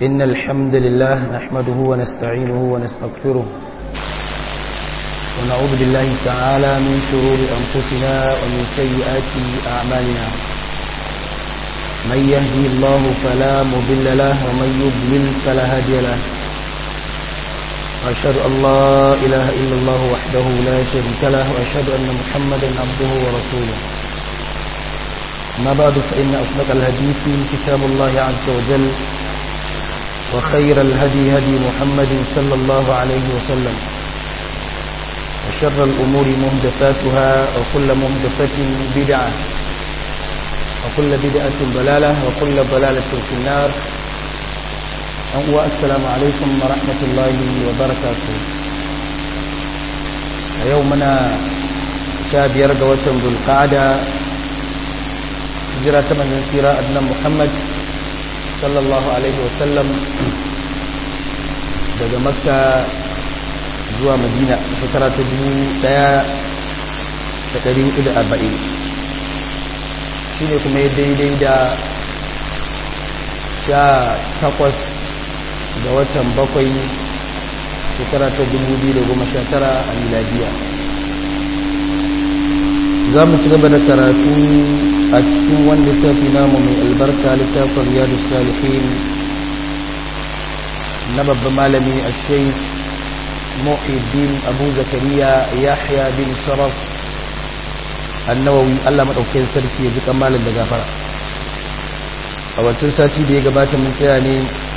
إن الحمد لله نحمده ونستعينه ونستغفره ونعوذ بالله تعالى من شرور أنفسنا ومن سيئات أعمالنا من يهدي الله فلا مضل له ومن يضلل فلا هادي له وأشهد أن لا إله إلا الله وحده لا شريك له وأشهد أن محمدا عبده ورسوله ما بعد فإن أصدق الحديث كتاب الله عز وجل وخير الهدي هدي محمد صلى الله عليه وسلم وشر الأمور مهدفاتها وكل مهدفة بدعة وكل بدعة ضلالة وكل ضلالة في النار السلام عليكم ورحمة الله وبركاته يومنا شاب يرقى وتم ذو القعدة hijira ta manzan tsira adnan muhammad sallallahu alaihi wasallam daga makka zuwa madina shekara ta dubu daya da dari hudu da arba'in shi ne kuma ya daidai da sha takwas ga watan bakwai shekara ta dubu biyu da goma sha tara a miladiya za mu ci gaba da karatu a cikin wanda littafi namu mai albarka littafin riyadu salihin na babban malami a sheik muhiddin abu zakariya yahya bin sharaf annawawi allah maɗaukin sarki ya ji kamalin da gafara a wancan sati da ya gabata mun tsaya ne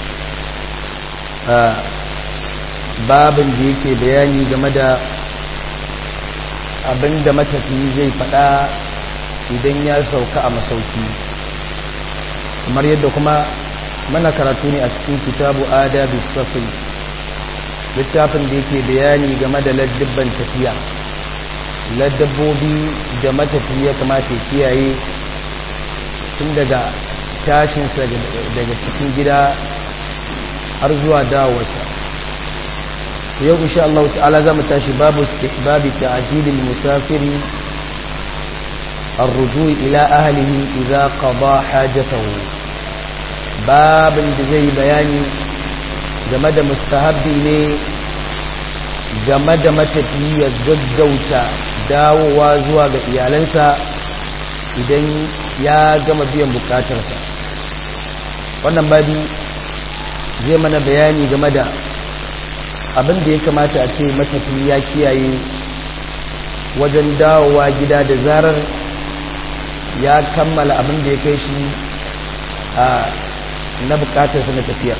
a babin da yake bayani game da abinda matafiyi zai faɗa idan ya sauka a masauki kamar yadda kuma mana karatu ne a cikin kitabu adabi safi littafin da yake bayani game da ladabban tafiya ladabbobi da matafiya kamata ya kiyaye tun daga tashinsa daga cikin gida har zuwa dawarsa yau insha Allah ta'ala za mu tashi babu istihbabi ta'jilil musafiri الرجوع إلى أهله إذا قضى حاجته باب زي بياني game da mustahabbi ne game da matafi ya gaggauta dawowa zuwa ga iyalansa idan ya gama biyan bukatarsa wannan babi zai mana bayani game da abin da ya kamata a ce matafi ya kiyaye wajen dawowa gida da zarar ya kammala abin da ya kai shi a na bukatarsa na tafiya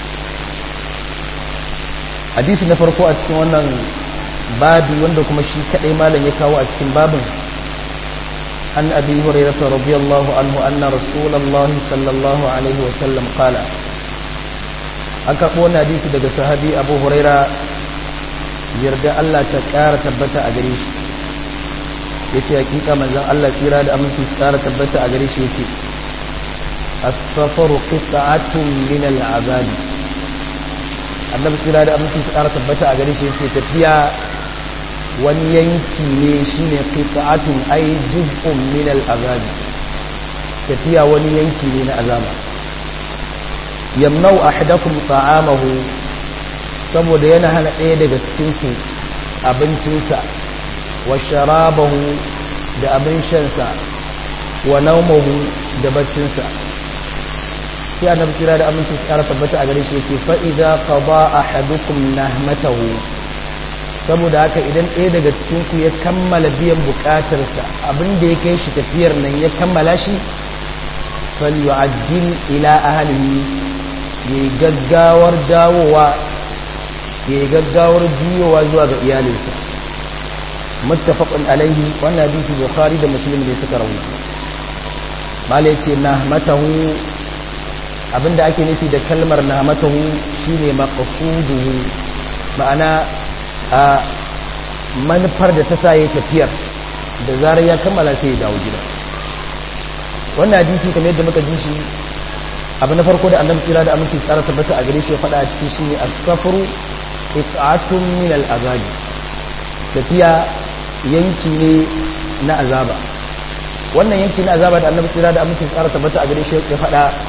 hadisi na farko a cikin wannan babi wanda kuma shi kadai malam ya kawo a cikin babin an abi hurairah radiyallahu anhu anna rasulullahi sallallahu alaihi wa sallam qala aka kona hadisi daga sahabi abu huraira yarda Allah ta kara tabbata a gare shi ya ce hakika manzan Allah tsira da aminci su kara tabbata a gare shi ya ce asafaru qita'atun min al'azabi annabi tsira da aminci su kara tabbata a gare shi ya ce tafiya wani yanki ne shine qita'atun ay juz'un min al'azabi tafiya wani yanki ne na azaba yamnau ahadakum ta'amahu saboda yana hana ɗaya daga cikin ku abincinsa wa sharabahu da abin shansa wa naumahu da baccinsa sai annabi kira da aminci su ƙara tabbata a gare shi yace fa idza qada ahadukum nahmatahu saboda haka idan ɗaya daga cikin ku ya kammala biyan buƙatarsa abin da ya kai shi tafiyar nan ya kammala shi falyu'ajjil ila ahlihi yayi gaggawar dawowa yayi gaggawar juyowa zuwa ga iyalinsa muttafaqun alaihi wannan hadisi bukhari da muslim ne suka rawaito mala yace nahmatahu abinda ake nufi da kalmar nahmatahu shine maqsuduhu ma'ana a manufar da ta sa yayi tafiyar da zarar ya kammala sai ya dawo gida wannan hadisi kamar yadda muka ji shi abu na farko da annabi tsira da aminci tsara tabbata a gare shi ya faɗa a cikin shine as-safru it'atun min al-azabi tafiya yanki ne na azaba wannan yanki na azaba da annabi tsira da amincin tsara tabbata a gare shi ya faɗa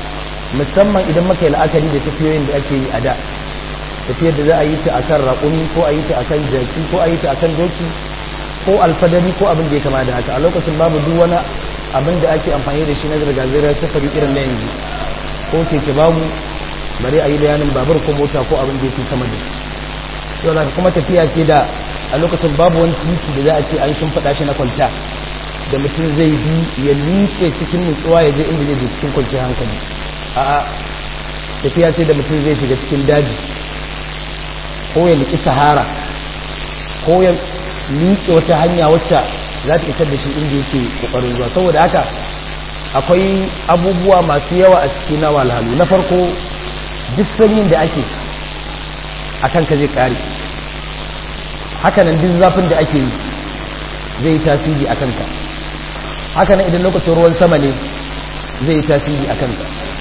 musamman idan muka yi la'akari da tafiyoyin da ake yi a da tafiyar da za a yi ta akan raƙumi ko a yi ta akan jaki ko a yi ta akan doki ko alfadari ko abin da ya kama da haka a lokacin babu duk wani abin da ake amfani da shi na zirga-zirgar safari irin na yanzu ko keke babu bari a yi bayanin babur ko mota ko abin da yake sama da yau da kuma tafiya ce da a lokacin babu wani titi da za a ce an shimfiɗa shi na kwanta da mutum zai bi ya liƙe cikin nutsuwa ya je inda zai je cikin kwanciyar hankali a'a tafiya ce da mutum zai shiga cikin daji ko ya liƙi sahara ko ya liƙe wata hanya wacce za ta isar da shi inda yake ƙoƙarin zuwa saboda haka akwai abubuwa masu yawa a cikin na walhalu na farko duk sanyin da ake a kanka zai ƙare hakanan duk zafin da ake yi zai yi tasiri a kanka hakanan idan lokacin ruwan sama ne zai yi tasiri a kanka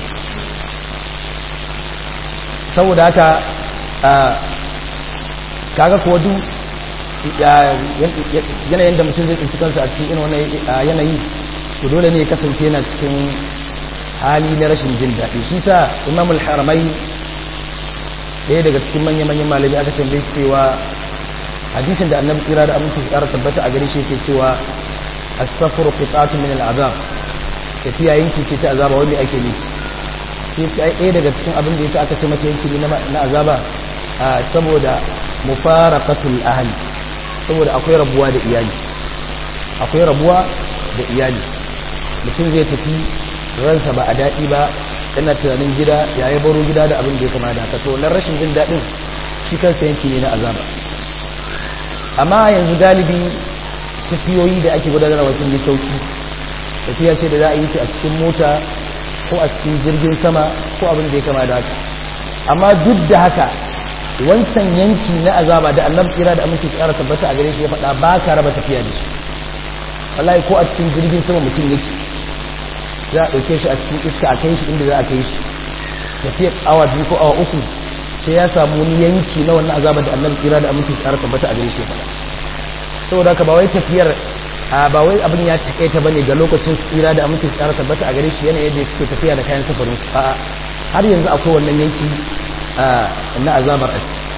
saboda haka kaga kuwa duk yanayin da mutum zai tsinci kansa a cikin wani yanayi to dole ne ya kasance yana cikin hali na rashin jin daɗi shi sa imamul haramai ɗaya daga cikin manya-manyan malami aka tambaye cewa hadisin da annabi kira da aminci su ƙara tabbata a gare shi yake cewa as-safru qita'atun min al-azab tafiya yanki ce ta azaba wanda ake ne sai ce ai ɗaya daga cikin abin da yasa aka ce mata yanki ne na azaba saboda mufaraqatul ahli saboda akwai rabuwa da iyali akwai rabuwa da iyali mutum zai tafi ransa ba a daɗi ba yana tunanin gida ya yi baro gida da abin da ya kama da haka to wannan rashin jin daɗin shi kansa yanki ne na azaba amma yanzu galibi tafiyoyi da ake gudanarwa sun yi sauki tafiya ce da za a yi ta a cikin mota ko a cikin jirgin sama ko abin da ya kama da haka amma duk da haka wancan yanki na azaba da annabi kira da aminci tsara tabbata a gare shi ya faɗa ba ka raba tafiya da shi wallahi ko a cikin jirgin sama mutum yake za a ɗauke shi a cikin iska a kai shi inda za a kai shi tafiyar awa biyu ko awa uku sai ya samu wani yanki na wannan azaba da annabi kira da aminci tsara tabbata a gare shi ya faɗa saboda haka ba wai tafiyar ba wai abin ya takaita bane ga lokacin tsira da aminci tsara tabbata a gare shi yana yadda suke tafiya da kayan safarin su a'a har yanzu akwai wannan yanki na azabar a ciki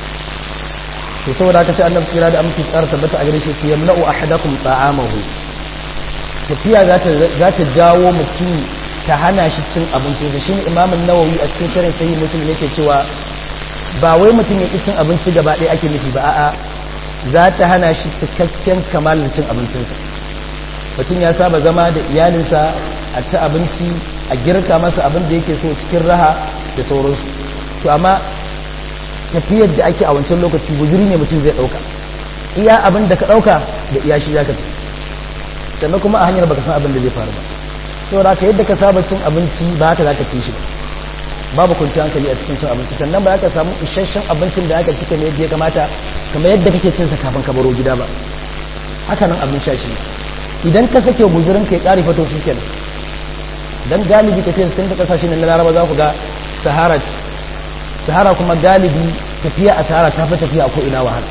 to saboda haka sai annabi tsira da aminci tsara tabbata a gare shi ce yamna'u ahadakum ta'amahu tafiya za ta za ta jawo mutum ta hana shi cin abincin sa shine imam an-nawawi a cikin sharhin sahih muslim yake cewa ba wai mutum ya ki cin abinci gaba ɗaya ake nufi ba a'a za ta hana shi cikakken kamalin cin abincinsa mutum ya saba zama da iyalinsa a ci abinci a girka masa abin da yake so cikin raha da sauransu to amma tafiyar da ake a wancan lokaci guzuri ne mutum zai ɗauka iya abin da ka ɗauka da iya shi za ka sannan kuma a hanyar baka san abin da zai faru ba saboda haka yadda ka saba cin abinci ba haka za ka ci shi ba babu kwanci hankali a cikin cin abinci sannan ba ka samu isasshen abincin da aka cika ne yadda ya kamata kamar yadda kake cin sa kafin ka baro gida ba haka nan abin sha shi idan ka sake guzurin ka ya ƙari fato shi kenan dan galibi tafiya su ta kasashe na laraba za ku ga sahara ce sahara kuma galibi tafiya a sahara ta fi tafiya a ko'ina wahala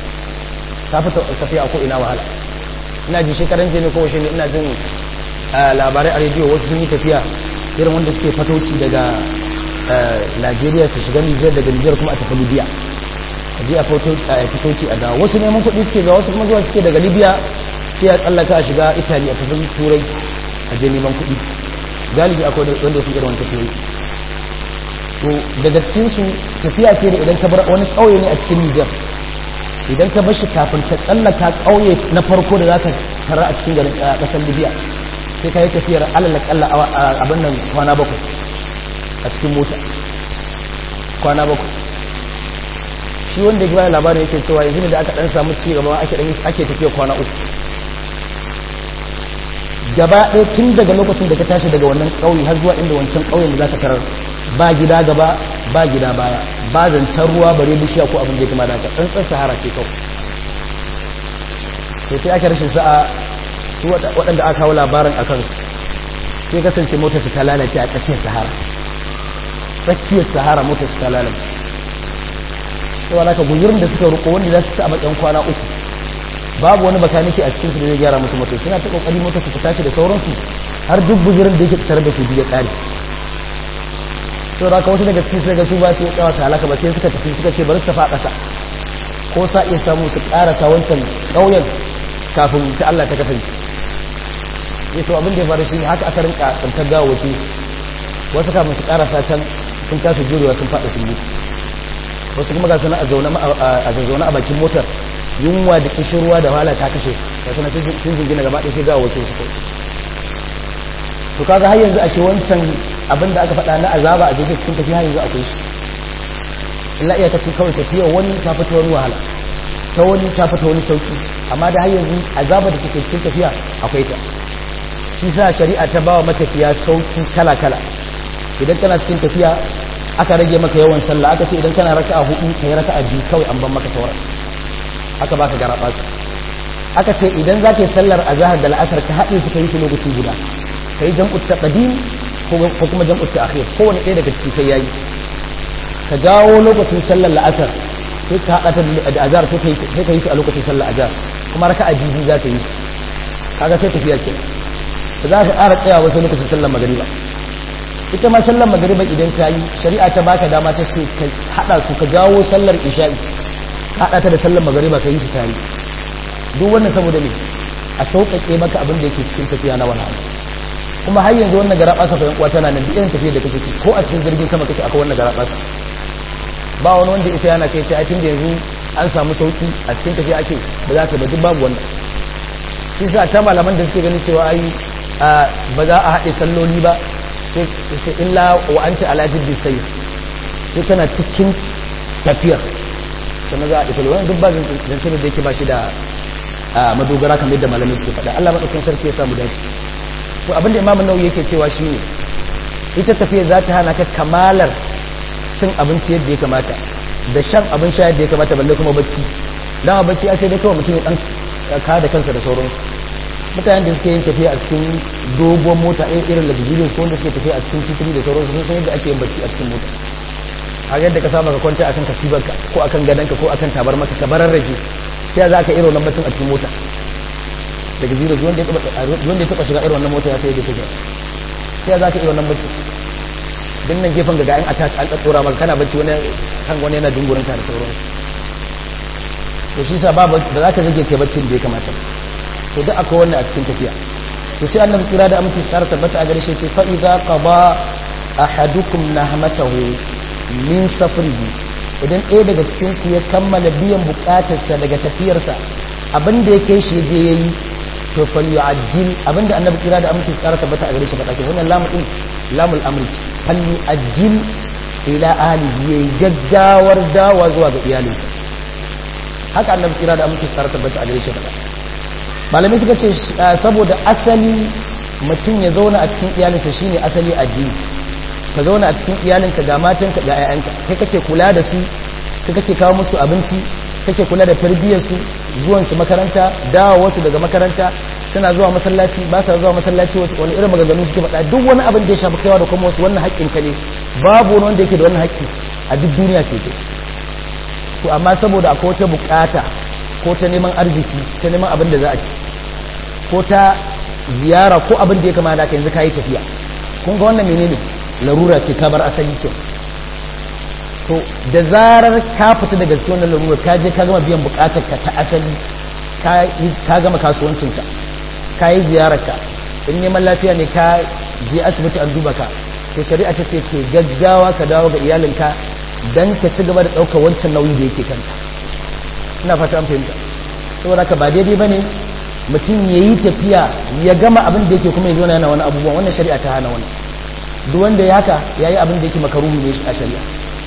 ta fi tafiya a ko'ina wahala ina ji shekaran jini ko shi ne ina jin labarai a rediyo wasu sun yi tafiya irin wanda suke fatoci daga Najeriya su shiga Nijar daga Nijar kuma a tafi Libya a je a fitoci a dawo wasu neman kuɗi suke ga wasu kuma zuwa suke daga Libya sai a tsallaka a shiga Italy a tafi Turai a je neman kuɗi galibi akwai wanda su irin wani tafiyoyi to daga cikinsu tafiya ce da idan ka bar wani ƙauye ne a cikin Nijar idan ka bar shi kafin ka tsallaka ƙauye na farko da za ka tara a cikin garin ƙasar Libya sai ka yi tafiyar alalakalla abin nan kwana bakwai a cikin mota kwana bakwai shi wanda ya gina labarin yake cewa yanzu ne da aka dan samu ci gaba ake tafiya kwana uku gaba ɗaya tun daga lokacin da ka tashi daga wannan ƙauye har zuwa inda wancan ƙauyen da za ka tarar ba gida gaba ba gida baya ba zancen ruwa bare bishiya ko abin da ya kama da haka tsantsan sahara ce kawai to sai aka rashin sa'a su waɗanda aka kawo labarin a kansu sai kasance motar su ta lalace a tsakiyar sahara tsakiyar sahara motar su ta lalace sau alaka guzurin da suka ruko wanda za su ci a matsayin kwana uku babu wani bakaniki a cikinsu da zai gyara musu motar suna ta kokari motar su tashi da sauransu har duk guzurin da yake tare da su biya tsari sau da wasu daga cikin daga su ba su kawo ta halaka ba sai suka tafi suka ce bari su tafi a ƙasa ko sa iya samu su ƙarasa wancan ƙauyen kafin ta Allah ta kasance ya to abin da ya faru shi haka aka rinka tsantar gawawaki wasu kafin su ƙarasa can sun kasa jurewa sun faɗa sun mutu wasu kuma ga suna a zaune a bakin motar yunwa da kishirwa da wahala ta kashe da suna sun jingina gaba ɗaya sai gawawaki su kai to kaga har yanzu ashe wancan abin da aka faɗa na azaba a jirgin cikin tafiya yanzu akwai shi illa iya ta ce kawai tafiya wani ta fita wani wahala ta wani ta fita wani sauki amma da har yanzu azaba da take cikin tafiya akwai ta shi sa shari'a ta bawa matafiya sauki kala kala idan kana cikin tafiya aka rage maka yawan sallah aka ce idan kana raka'a hudu kai raka'a biyu kawai an ban maka sauran aka baka garaba aka ce idan zaka yi sallar azhar da la'asar ka haɗe su kai su lokaci guda ka yi jam'ut taqdim ko kuma jam'ut ta'khir kowane ɗaya daga ciki kai yayi ka jawo lokacin sallar la'asar sai ka haɗa ta da azhar sai ka yi su a lokacin sallar azhar kuma raka'a biyu za ka yi su kaga sai tafiya ke ba za ka ƙara tsaya wasu lokacin sallar magariba ita ma sallar magariba idan ka yi shari'a ta baka dama ta ce ka haɗa su ka jawo sallar isha'i ka haɗa ta da sallar magariba ka yi su tare duk wannan saboda me a sauƙaƙe maka abin da yake cikin tafiya na wani abu kuma har yanzu wannan gara ɓasa fahimta kuwa tana nan duk irin tafiyar da kake ci ko a cikin jirgin sama kake akwai wannan gara ɓasa ba wani wanda isa yana kai ce a tun da yanzu an samu sauki a cikin tafiya ake ba za ka ba duk babu wannan shi sa ta malaman da suke ganin cewa ai ba za a haɗe salloli ba sai illa wa anta ala jiddi sai sai kana cikin tafiyar sannan za a haɗe salloli wannan duk ba zance da yake ba shi da madogara kamar yadda malamai suke faɗa Allah maɗaukin sarki ya samu dace to abinda imamu nauyi yake cewa shine ita tafiya za ta hana ka kamalar cin abinci yadda ya kamata da shan abin sha yadda ya kamata balle kuma bacci dama bacci a sai dai kawai mutum ya dan ka da kansa da sauransu mutanen da suke yin tafiya a cikin dogon mota irin luxurious ko wanda suke tafiya a cikin titiri da sauransu sun san yadda ake yin bacci a cikin mota a yadda ka saba ka kwanta akan katibarka ko akan gadonka ko akan tabarmaka ka barar rage sai za ka irin wannan baccin a cikin mota daga zira wanda ya taba shiga irin wannan mota ya sai da take sai za ka irin wannan bacci din nan gefen gaga yan attach an tsatsora maka kana bacci wani kan wani yana dungurin ka da sauransu to shi sa ba za ka zage kai baccin da ya kamata to duk akwai wannan a cikin tafiya to sai annabi kira da aminci tsara tabbata a gare shi ce fa idza qada ahadukum nahmatahu min safrihi idan ɗaya daga cikin ku ya kammala biyan bukatarsa daga tafiyarsa abinda ya kai shi je yayi to fal yu'ajjil abinda annabi kira da aminci tsara tabbata a gare shi faɗa ke wannan lamu din lamul amri fal yu'ajjil ila ahlihi yayi gaggawar dawa zuwa ga iyalinsa haka annabi kira da aminci tsara tabbata a gare shi faɗa malamai suka ce saboda asali mutum ya zauna a cikin iyalinsa shine asali addini ka zauna a cikin iyalinka ga matanka ga 'ya'yanka kai kake kula da su kai kake kawo musu abinci kake kula da tarbiyyar su zuwan su makaranta dawo su daga makaranta suna zuwa masallaci ba sa zuwa masallaci wasu wani irin maganganu suke faɗa duk wani abin da ya shafi kaiwa da kuma wasu wannan haƙƙin ka ne babu wani wanda yake da wannan haƙƙi a duk duniya sai kai to amma saboda akwai wata bukata ko ta neman arziki ta neman abin da za a ci ko ta ziyara ko abin da ya kamata ka yanzu ka yi tafiya kun ga wannan menene larura ce ka bar asali kyau to da zarar ka fita daga cikin wannan larura ka je ka gama biyan bukatar ka ta asali ka gama kasuwancinka ka yi ziyararka in neman lafiya ne ka je asibiti an duba ka to shari'a ta ce ke gaggawa ka dawo ga iyalinka don ka ci gaba da ɗaukar wancan nauyi da yake kanka ina fata an fahimta saboda ka ba daidai ba ne mutum ya yi tafiya ya gama abin da yake kuma ya zo yana wani abubuwan wannan shari'a ta hana wani duk wanda ya haka ya yi abin da yake makaruhu ne a shari'a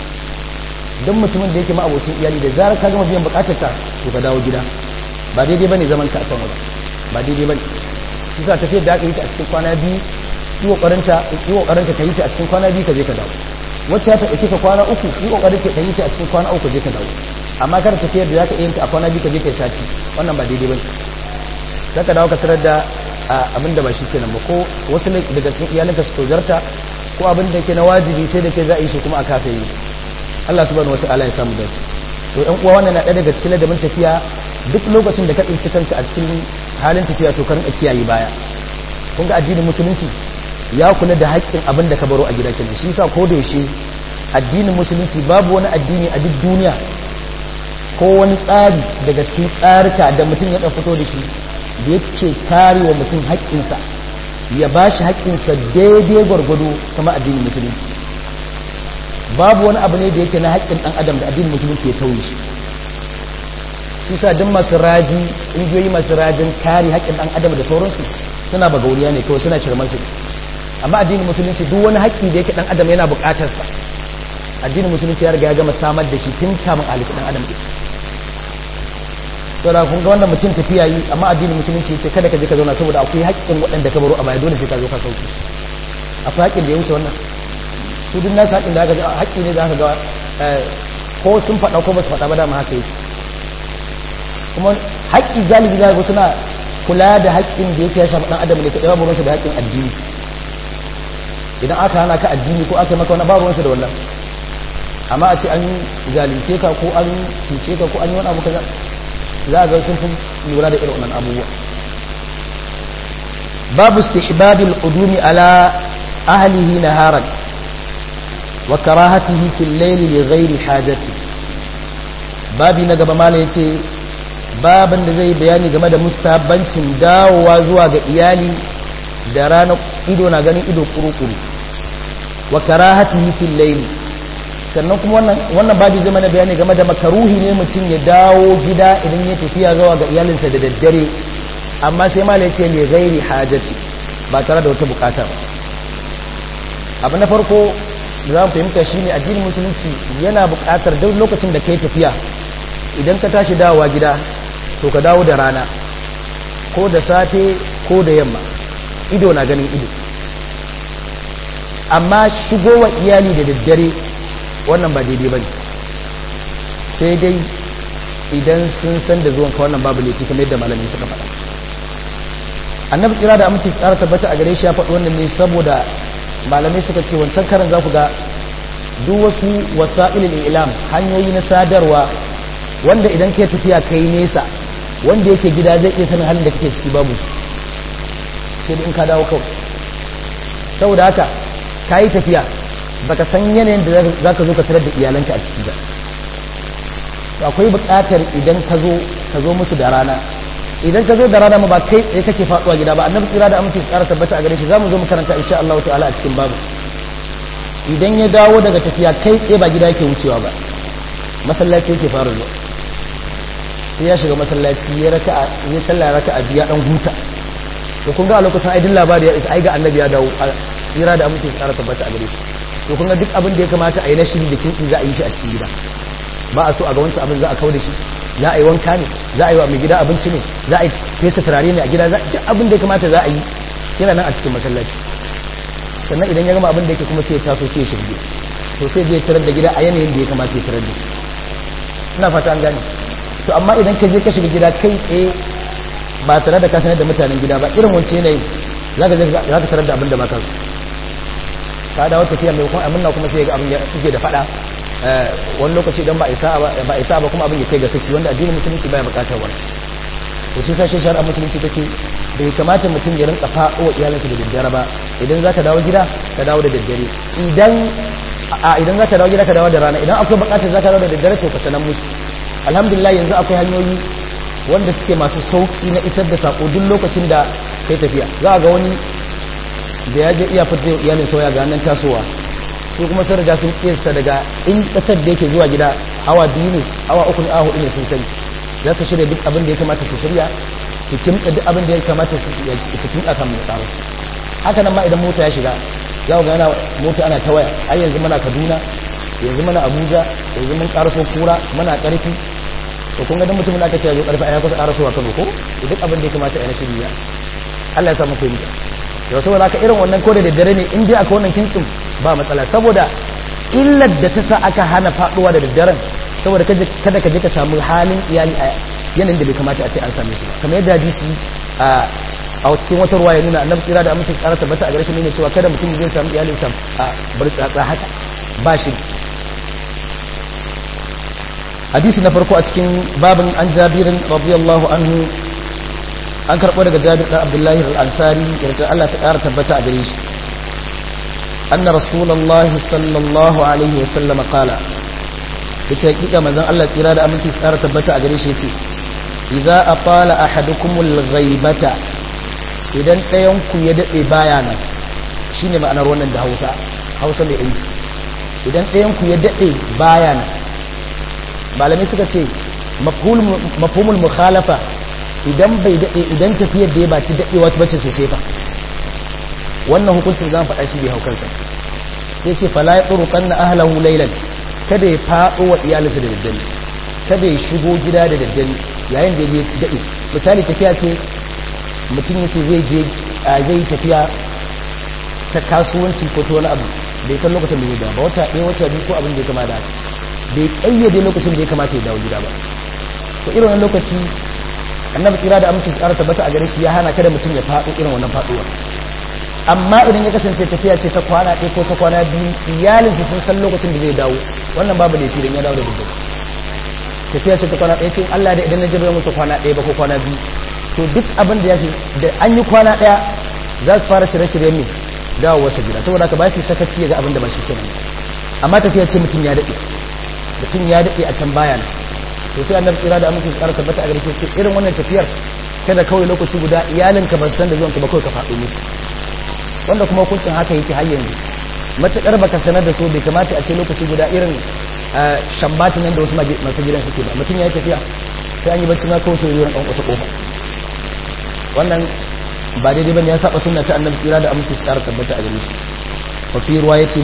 don mutumin da yake ma'abocin iyali da zarar ka gama biyan bukatar ka to ka dawo gida ba daidai bane zaman ka a can waje ba daidai bane shi sa tafiyar da aka yi ta a cikin kwana biyu yi kokarinta yi kokarinta ka yi ta a cikin kwana biyu ka je ka dawo wacce ta dauke ka kwana uku yi kokarin ka yi ta a cikin kwana uku ka je ka dawo amma kada tafiyar da zaka yi ta a kwana biyu ka je ka yi sati wannan ba daidai bane zaka dawo ka tarar da abin da ba shi kenan ba ko wasu daga cikin iyalinka su tozarta ko abin da ke na wajibi sai da ke za a yi shi kuma a kasa yi Allah subhanahu wataala ya samu dace to ɗan uwa wannan na ɗaya daga cikin ladabin tafiya duk lokacin da ka tsinci kanka a cikin halin tafiya to ka rinka kiyaye baya kun ga addinin musulunci ya kula da haƙƙin abin da ka baro a gida kenan shi yasa ko da yaushe addinin musulunci babu wani addini a duk duniya ko wani tsari daga cikin tsarika da mutum ya fito da shi da yake kare wa mutum haƙƙinsa ya ba shi haƙƙinsa daidai gwargwado kama addinin musulunci babu wani abu ne da yake na haƙƙin ɗan adam da addinin musulunci ya tauye shi shi sa duk masu raji ƙungiyoyi masu rajin kare haƙƙin ɗan adam da sauransu suna bagauriya ne kawai suna shirman su amma addinin musulunci duk wani haƙƙi da yake ɗan adam yana buƙatarsa addinin musulunci ya riga ya gama samar da shi tun kamun halitta ɗan adam ɗin saboda kun ga wannan mutum tafiya yi amma addinin musulunci ce kada ka je ka zauna saboda akwai haƙƙin waɗanda ka baro a baya dole sai ka zo ka sauki akwai haƙƙin da ya wuce wannan su duk nasu haƙƙin da aka ga haƙƙi ne da aka ga ko sun faɗa ko ba su faɗa ba dama haka yake kuma haƙƙi galibi za ga suna kula da haƙƙin da yake ya shafi ɗan adam ne ka ɗaya ruwansa da haƙƙin addini idan aka hana ka addini ko aka maka wani ba ruwansa da wannan amma a ce an zalunce ka ko an cuce ka ko an yi wani abu kaza za a ga sun fi lura da irin wannan abubuwa babu istihbabil qudumi ala ahlihi naharan wa karahatihi fil layli li ghairi hajati babi na gaba mala yace baban da zai bayani game da mustahabbancin dawowa zuwa ga iyali da ranar ido na ganin ido kuru-kuru wa karahatihi fil layli sannan kuma wannan wannan babi zai mana bayani game da makaruhi ne mutum ya dawo gida idan ya tafiya zuwa ga iyalinsa da daddare amma sai mala yace li ghairi hajati ba tare da wata bukata ba abu na farko da za mu fahimta shine addinin musulunci yana bukatar duk lokacin da kai tafiya idan ka tashi dawowa gida to ka dawo da rana ko da safe ko da yamma ido na ganin ido amma shigowa iyali da daddare wannan ba daidai ba ne sai dai idan sun san da zuwanka wannan babu laifi kamar yadda malamai suka faɗa annabi kira da amince tsara tabbata a gare shi ya faɗi wannan ne saboda malamai suka ce wancan karan za ku ga duk wasu wasa'ilin ilam hanyoyi na sadarwa wanda idan kai tafiya kai nesa wanda yake gida zai iya sanin halin da kake ciki babu su sai da in ka dawo kawai saboda haka ka yi tafiya baka san yanayin da za ka zo ka tarar da iyalanka a ciki ba akwai buƙatar idan ka zo ka zo musu da rana idan ka zo da rana ma ba kai tsaye kake faɗuwa gida ba annabi tsira da amince tsara tabbata a gare shi zamu zo mu karanta insha Allah ta'ala a cikin babu idan ya dawo daga tafiya kai tsaye ba gida yake wucewa ba masallaci yake fara zuwa sai ya shiga masallaci ya raka ya sallah raka a biya dan huta to kun ga a lokacin aidin labari ya isa ai ga annabi ya dawo tsira da amince tsara tabbata a gare shi to kun ga duk abin da ya kamata a yi na shiri da kinki za a yi shi a cikin gida ba a so a ga wancan abin za a kawo da shi za a yi wanka ne za a yi wa mai gida abinci ne za a yi fesa turare ne a gida duk abin da ya kamata za a yi yana nan a cikin masallaci sannan idan ya gama abin da yake kuma sai ya taso sai ya shirge to sai zai tarar da gida a yanayin da ya kamata ya tarar da ina fata an gane to amma idan ka je ka shiga gida kai tsaye ba tare da ka sanar da mutanen gida ba irin wancan yanayin za ka za ka tarar da abin da ba ka so ka dawo tafiya mai kuma amina kuma sai ga abin ya suke da fada wani lokaci idan ba isa ba isa ba kuma abin ya kai ga saki wanda addinin musulunci baya bukatar wani to shi sai shari'a musulunci tace bai kamata mutum ya rinka fa'o wa iyalinsa da daddare ba idan zaka dawo gida ka dawo da daddare idan a idan zaka dawo gida ka dawo da rana idan akwai bukatar zaka dawo da daddare to ka sanan musu alhamdulillah yanzu akwai hanyoyi wanda suke masu sauki na isar da sako duk lokacin da kai tafiya za ga wani da ya je iya fitar iyalin sauya ga nan tasowa su kuma sun riga sun kiyasta daga in kasar da yake zuwa gida awa biyu ne awa uku ne awa hudu ne sun sani za su shirya duk abin da ya kamata su shirya su kimta duk abin da ya kamata su kimta kan mai tsaro haka nan ma idan mota ya shiga za ku gana mota ana ta waya ai yanzu muna kaduna yanzu muna abuja yanzu mun karaso kura muna karfi to kun ga dan mutumin da aka ce ya zo karfi a ya kusa karasowa kano ko duk abin da ya kamata a yi na shirya Allah ya samu fahimta yau saboda haka irin wannan ko da daddare ne in dai aka wannan kintsin ba matsala saboda illar da ta sa aka hana faduwa da daddaren saboda kada ka je ka samu halin iyali a yanayin da bai kamata a ce an same su ba kamar yadda hadisi a a cikin wata ruwa ya nuna annabi tsira da amincin tsara tabbata a garshen ne cewa kada mutum zai samu iyalin sa a bar tsatsa haka ba shi hadisi na farko a cikin babin an jabirin radiyallahu anhu an karɓo daga jabir ɗan abdullahi al'ansari yarda Allah ta ƙara tabbata a gare shi anna rasulullahi sallallahu alaihi wasallam qala yace hakika manzon Allah tsira da aminci tsara tabbata a gare shi yace idza aqala ahadukumul ghaibata idan ɗayan ku ya dade baya nan shine ma'anar wannan da Hausa Hausa mai inji idan ɗayan ku ya dade baya nan malamai suka ce mafhumul mukhalafa idan bai dade idan tafiyar da ya ba ta dadewa ta bace sosai fa wannan hukuncin zan faɗa shi bai haukansa sai ce fala ya tsoro kan na ahalahu lailan kada ya faɗo wa iyalinsa da daddare kada ya shigo gida da daddare yayin da ya daɗe misali tafiya ce mutum ya ce zai je zai yi tafiya ta kasuwanci ko ta wani abu bai san lokacin da zai dawo ba wata ɗaya wata biyu ko abin da ya kama da haka bai ƙayyade lokacin da ya kamata ya dawo gida ba to irin wani lokaci annabi tsira da amincin tsara tabbata a gare shi ya hana kada mutum ya faɗo irin wannan faɗuwa amma idan ya kasance tafiya ce ta kwana ɗaya ko ta kwana biyu iyalinsa sun san lokacin da zai dawo wannan babu laifi idan ya dawo da daddare tafiya ce ta kwana ɗaya ce Allah da idan na jirgin mutu kwana ɗaya ba ko kwana biyu to duk abin da ya ce da an yi kwana ɗaya za su fara shirye-shiryen ne dawo wasu gida saboda haka ba su sakaci ya ga abin da ba shi kenan amma tafiya ce mutum ya daɗe mutum ya daɗe a can baya to sai annabi tsira da amincin tsara tabbata a gare shi irin wannan tafiyar kada kawai lokaci guda iyalinka ba san da zuwanka ba kawai ka faɗo musu wanda kuma hukuncin haka yake har yanzu matakar baka sanar da su bai kamata a ce lokaci guda irin shambatin nan da wasu masu gidan suke ba mutum ya yi tafiya sai an yi bacci na kawai sai zuwa ɗan wata ƙofa wannan ba daidai bane ya saba sunna ta annabi tsira da amince su ƙara tabbata a gare shi wa fi riwayatin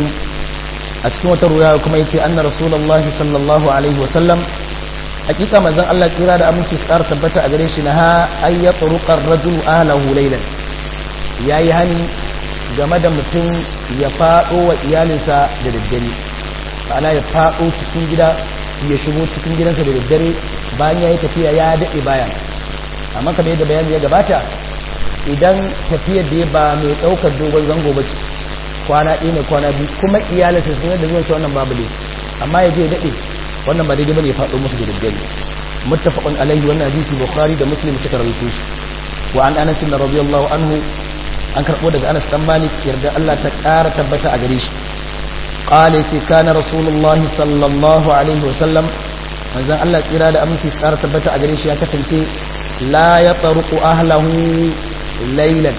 a cikin wata ruwaya kuma yace anna rasulullahi sallallahu alaihi wa sallam hakika manzon Allah tsira da amince su ƙara tabbata a gare shi na ha ayyatu ruqar rajulu ahlahu laylan yayi hani game da mutum ya faɗo wa iyalinsa da daddare ana ya faɗo cikin gida ya shigo cikin gidansa da daddare bayan ya yi tafiya ya daɗe bayan amma kamar yadda bayani ya gabata idan tafiyar da ya ba mai ɗaukar dogon zango ba ce kwana ɗaya ne kwana biyu kuma iyalinsa sun da zuwan shi wannan babu ne amma ya je ya daɗe wannan ba daidai bane ya faɗo musu da daddare muttafaqun alaihi wannan hadisi bukhari da muslim suka rawaito shi wa an anas radiyallahu anhu an karɓo daga anas dan malik yarda Allah ta ƙara tabbata a gare shi qala ce kana rasulullahi sallallahu alaihi wa sallam manzon Allah tsira da aminci ƙara tabbata a gare shi ya kasance la ya taruqu ahlahu laylan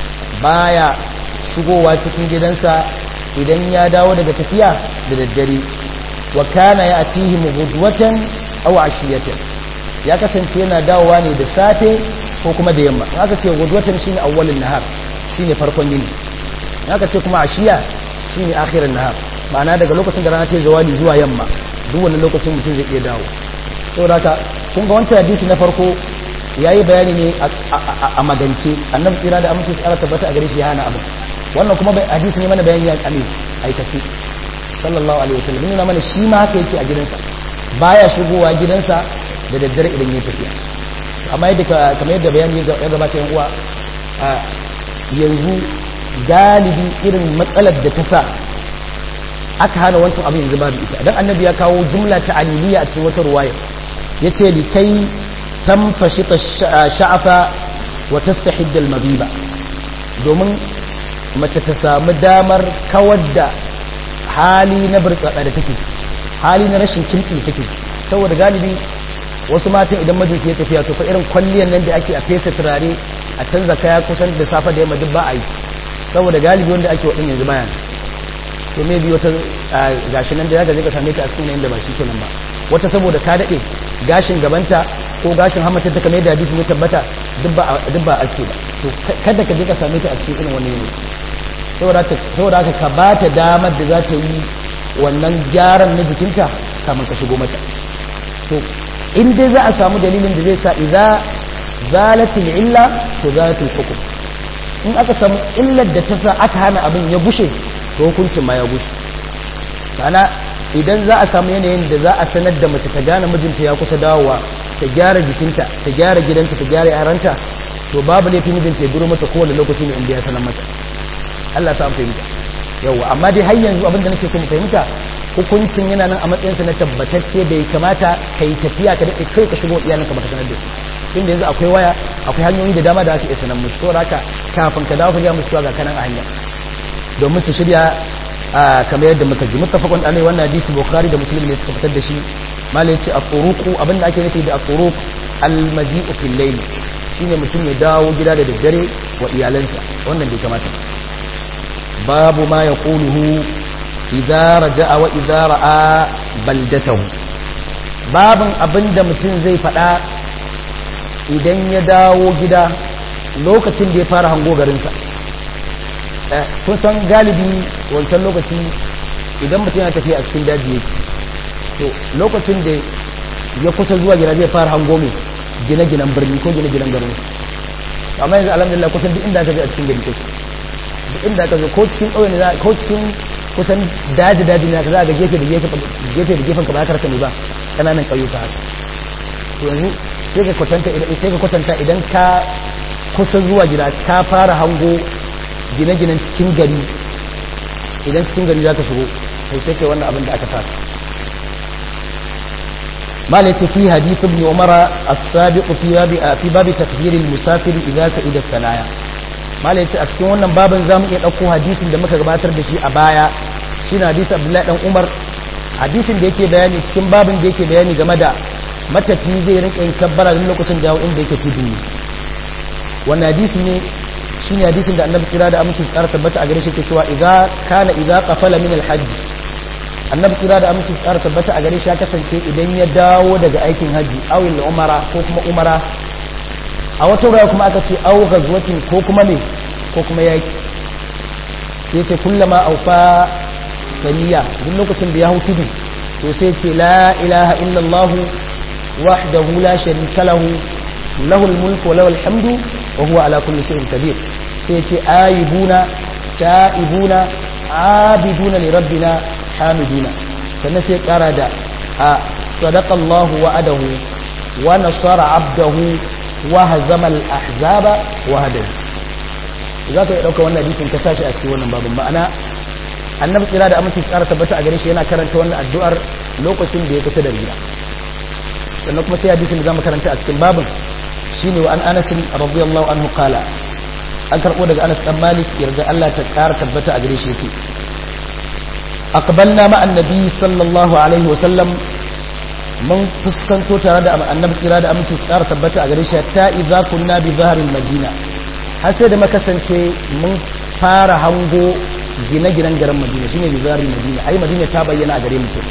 baya shigowa cikin gidansa idan ya dawo daga tafiya da daddare wa kana ya'tihim ghudwatan aw ashiyatan ya kasance yana dawowa ne da safe ko kuma da yamma haka ce ghudwatan shine awwalin nahar shine farkon yini haka ce kuma ashiya shine akhirin nahar ma'ana daga lokacin da rana ta zawali zuwa yamma duk wannan lokacin mutum zai iya dawo saboda haka kun ga wancan hadisi na farko yayi bayani ne a magance annabi tsira da aminci tsara tabbata a gare shi ya hana abu wannan kuma hadisi ne mana bayani a ne aikace sallallahu alaihi wasallam nuna mana shi ma haka yake a gidansa baya shigowa gidansa da daddare idan ya tafiya amma yadda kamar yadda bayani ya gabata yan uwa yanzu galibi irin matsalar da ta sa aka hana wancan abin yanzu babu ita dan annabi ya kawo jumla ta aliliya a cikin wata ruwaya yace li kai tamfashi sha'afa wa tastahid al-mabiba domin mace ta samu damar kawar da hali na burtsatsa da take hali na rashin kimtsi da take saboda galibi wasu matan idan majinsu ya tafiya to fa irin kwalliyan nan da ake a fesa turare a canza kaya kusan da safa da yamma duk ba a yi saboda galibi wanda ake waɗin yanzu bayan to me bi wata gashi nan da ya gaje ka same ta a cikin yanda ba shi kenan ba wata saboda ka daɗe gashin gabanta ko gashin hamata ta kamar da hadisi ne tabbata duk ba aske ba to kada ka je ka same ta a cikin irin wannan yanayi saboda haka ka ba ta damar da za ta yi wannan gyaran na jikinta kamar ka shigo mata to in dai za a samu dalilin da zai sa idza zalatil illa to zalatul hukum in aka samu illar da ta sa aka hana abin ya gushe to hukuncin ma ya gushe kana idan za a samu yanayin da za a sanar da mace ta gane mijinta ya kusa dawowa ta gyara jikinta ta gyara gidanta ta gyara yaranta to babu laifin mijinta ya duro mata kowane lokaci ne inda ya sanar mata Allah sa fahimta yawa amma dai har yanzu abin da nake so mu fahimta hukuncin yana nan a matsayinsa na tabbatacce bai kamata ka yi tafiya ka daɗe kai ka shigo iyalinka baka sanar da su inda yanzu akwai waya akwai hanyoyi da dama da aka iya sanar musu saboda haka kafin ka dawo ka ga musu ga kanan a hanya domin su shirya kamar yadda muka ji muttafaqun alai wannan hadisi bukhari da muslim ne suka fitar da shi malai yace at-turuqu abinda ake nufi da at-turuq al-maji'u fil layl shine mutum ya dawo gida da daddare wa iyalansa wannan bai kamata babu ma yaquluhu idza raja'a wa idza ra'a baldatahu babin abinda mutum zai faɗa idan ya dawo gida lokacin da ya fara hango garinsa kun san galibi wancan lokaci idan mutum yana tafiya a cikin daji yake to lokacin da ya kusa zuwa gida zai fara hango mai gine-ginen birni ko gine-ginen garin amma yanzu alhamdulillah kusan duk inda aka je a cikin gari kake duk inda aka zo ko cikin ƙauye ne ko cikin kusan daji daji ne aka za ga gefe da gefe da gefen ka ba ka rasa ne ba kananan ƙauyuka haka to yanzu sai ka kwatanta idan sai ka kwatanta idan ka kusa zuwa gida ka fara hango gine-ginen cikin gari idan cikin gari za ka shigo to sai kai wannan abin da aka sa malai ce fi hadith ibn umara as-sabiq fi babi fi babi takbir al-musafir idza sa'ida thanaya malai ce a cikin wannan babin zamu iya dauko hadisin da muka gabatar da shi a baya shine hadisi abdullahi dan umar hadisin da yake bayani cikin babin da yake bayani game da matafi zai rinka yin kabbara da lokacin dawo inda yake tudu ne wannan hadisi ne shine hadisin da annabi kira da aminci tsara tabbata a gare shi ke cewa idza kana idza qafala min al-hajj annabi kira da aminci tsara tabbata a gare shi ya kasance idan ya dawo daga aikin haji aw umara ko kuma umara a wata wurare kuma aka ce aw ghazwatin ko kuma me ko kuma yaki sai ce kullama aufa saniya duk lokacin da ya hau tudu to sai ce la ilaha illallah wahdahu la sharika lahu lahul mulku wa lahul hamdu wa huwa ala kulli shay'in qadir sai ce ayibuna ta'ibuna abiduna li rabbina hamiduna sannan sai kara da a sadaqallahu wa'adahu wa nasara abdahu wa hazama al-ahzaba wahdahu za ka yi ɗauka wannan hadisin ka sashi a cikin wannan babin ma'ana annabi tsira da aminci tsara tabbata a gare shi yana karanta wannan addu'ar lokacin da ya kusa da gida sannan kuma sai hadisin da zamu karanta a cikin babin shine wa an Anas radiyallahu anhu qala an karbo daga Anas dan Malik yarda Allah ta ƙara tabbata a gare shi yace aqbalna ma annabi sallallahu alaihi wa sallam mun fuskanto tare da annabi tsira da aminci tsara tabbata a gare shi ta idza kunna bi zahril madina har sai da makasance mun fara hango gine-ginen garin madina shine bizarin madina ai madina ta bayyana a gare mutum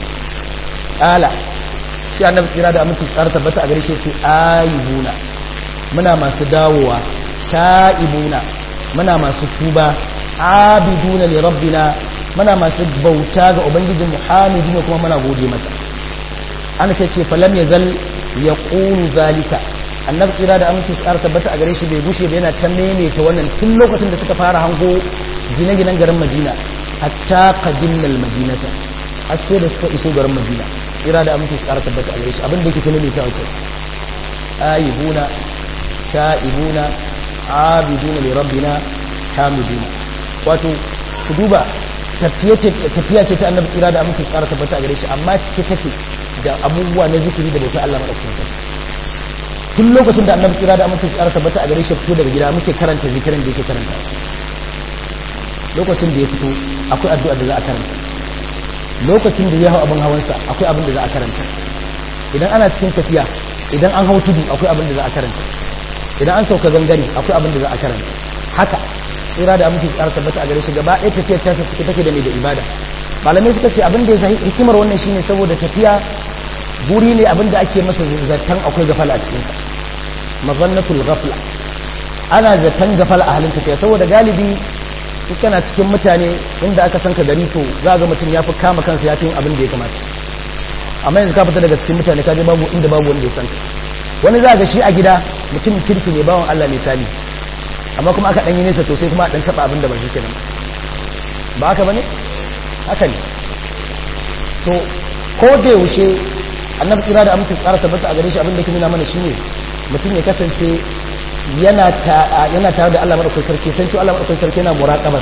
ala shi annabi tsira da aminci tsara tabbata a gare shi ce ayibuna muna masu dawowa ta'ibuna muna masu tuba abiduna li rabbina muna masu bauta ga ubangijin muhammadin kuma muna gode masa an sai ce falam yazal yaqulu zalika annabi tsira da aminci tsara tabbata a gare shi bai gushe ba yana ta maimaita wannan tun lokacin da suka fara hango gine-ginen garin madina hatta qadimnal madinata har sai da suka iso garin madina tsira da aminci tsara tabbata a gare shi abin da yake tunani ta wuce ayibuna ta'ibuna abiduna li rabbina hamiduna wato ku duba tafiya ce ta annabi tsira da aminci tsara tabbata a gare shi amma cike take da abubuwa na zikiri da bautar Allah madaukakin sarki tun lokacin da annabi tsira da amince tsara tabbata a gare shi fito daga gida muke karanta zikirin da yake karanta lokacin da ya fito akwai addu'a da za a karanta lokacin da ya hau abin hawansa akwai abin da za a karanta idan ana cikin tafiya idan an hau tudu akwai abin da za a karanta idan an sauka gangare akwai abin da za a karanta haka tsira da amince tsara tabbata a gare shi gaba ɗaya tafiyar ta take take da mai da ibada malamai suka ce abin da ya sahi hikimar wannan shine saboda tafiya guri ne abinda ake masa zaton akwai gafala a cikinsa mazannatul gafla ana zaton gafala a halin tafiya saboda galibi kana cikin mutane inda aka san ka gari to za ga mutum ya fi kama kansa ya fi yin abin da ya kamata amma yanzu ka fita daga cikin mutane ka je babu inda babu wanda ya san ka wani za ga shi a gida mutum kirki ne bawan Allah misali amma kuma aka danyi nesa to sai kuma a dan taba abin da ba shi kenan ba haka bane haka ne to ko da yaushe annabi kira da amince tsara tabbata a gare shi abinda ke nuna mana shine mutum ya kasance yana yana tare da Allah madaukakin sarki san cewa Allah madaukakin sarki yana muraqabas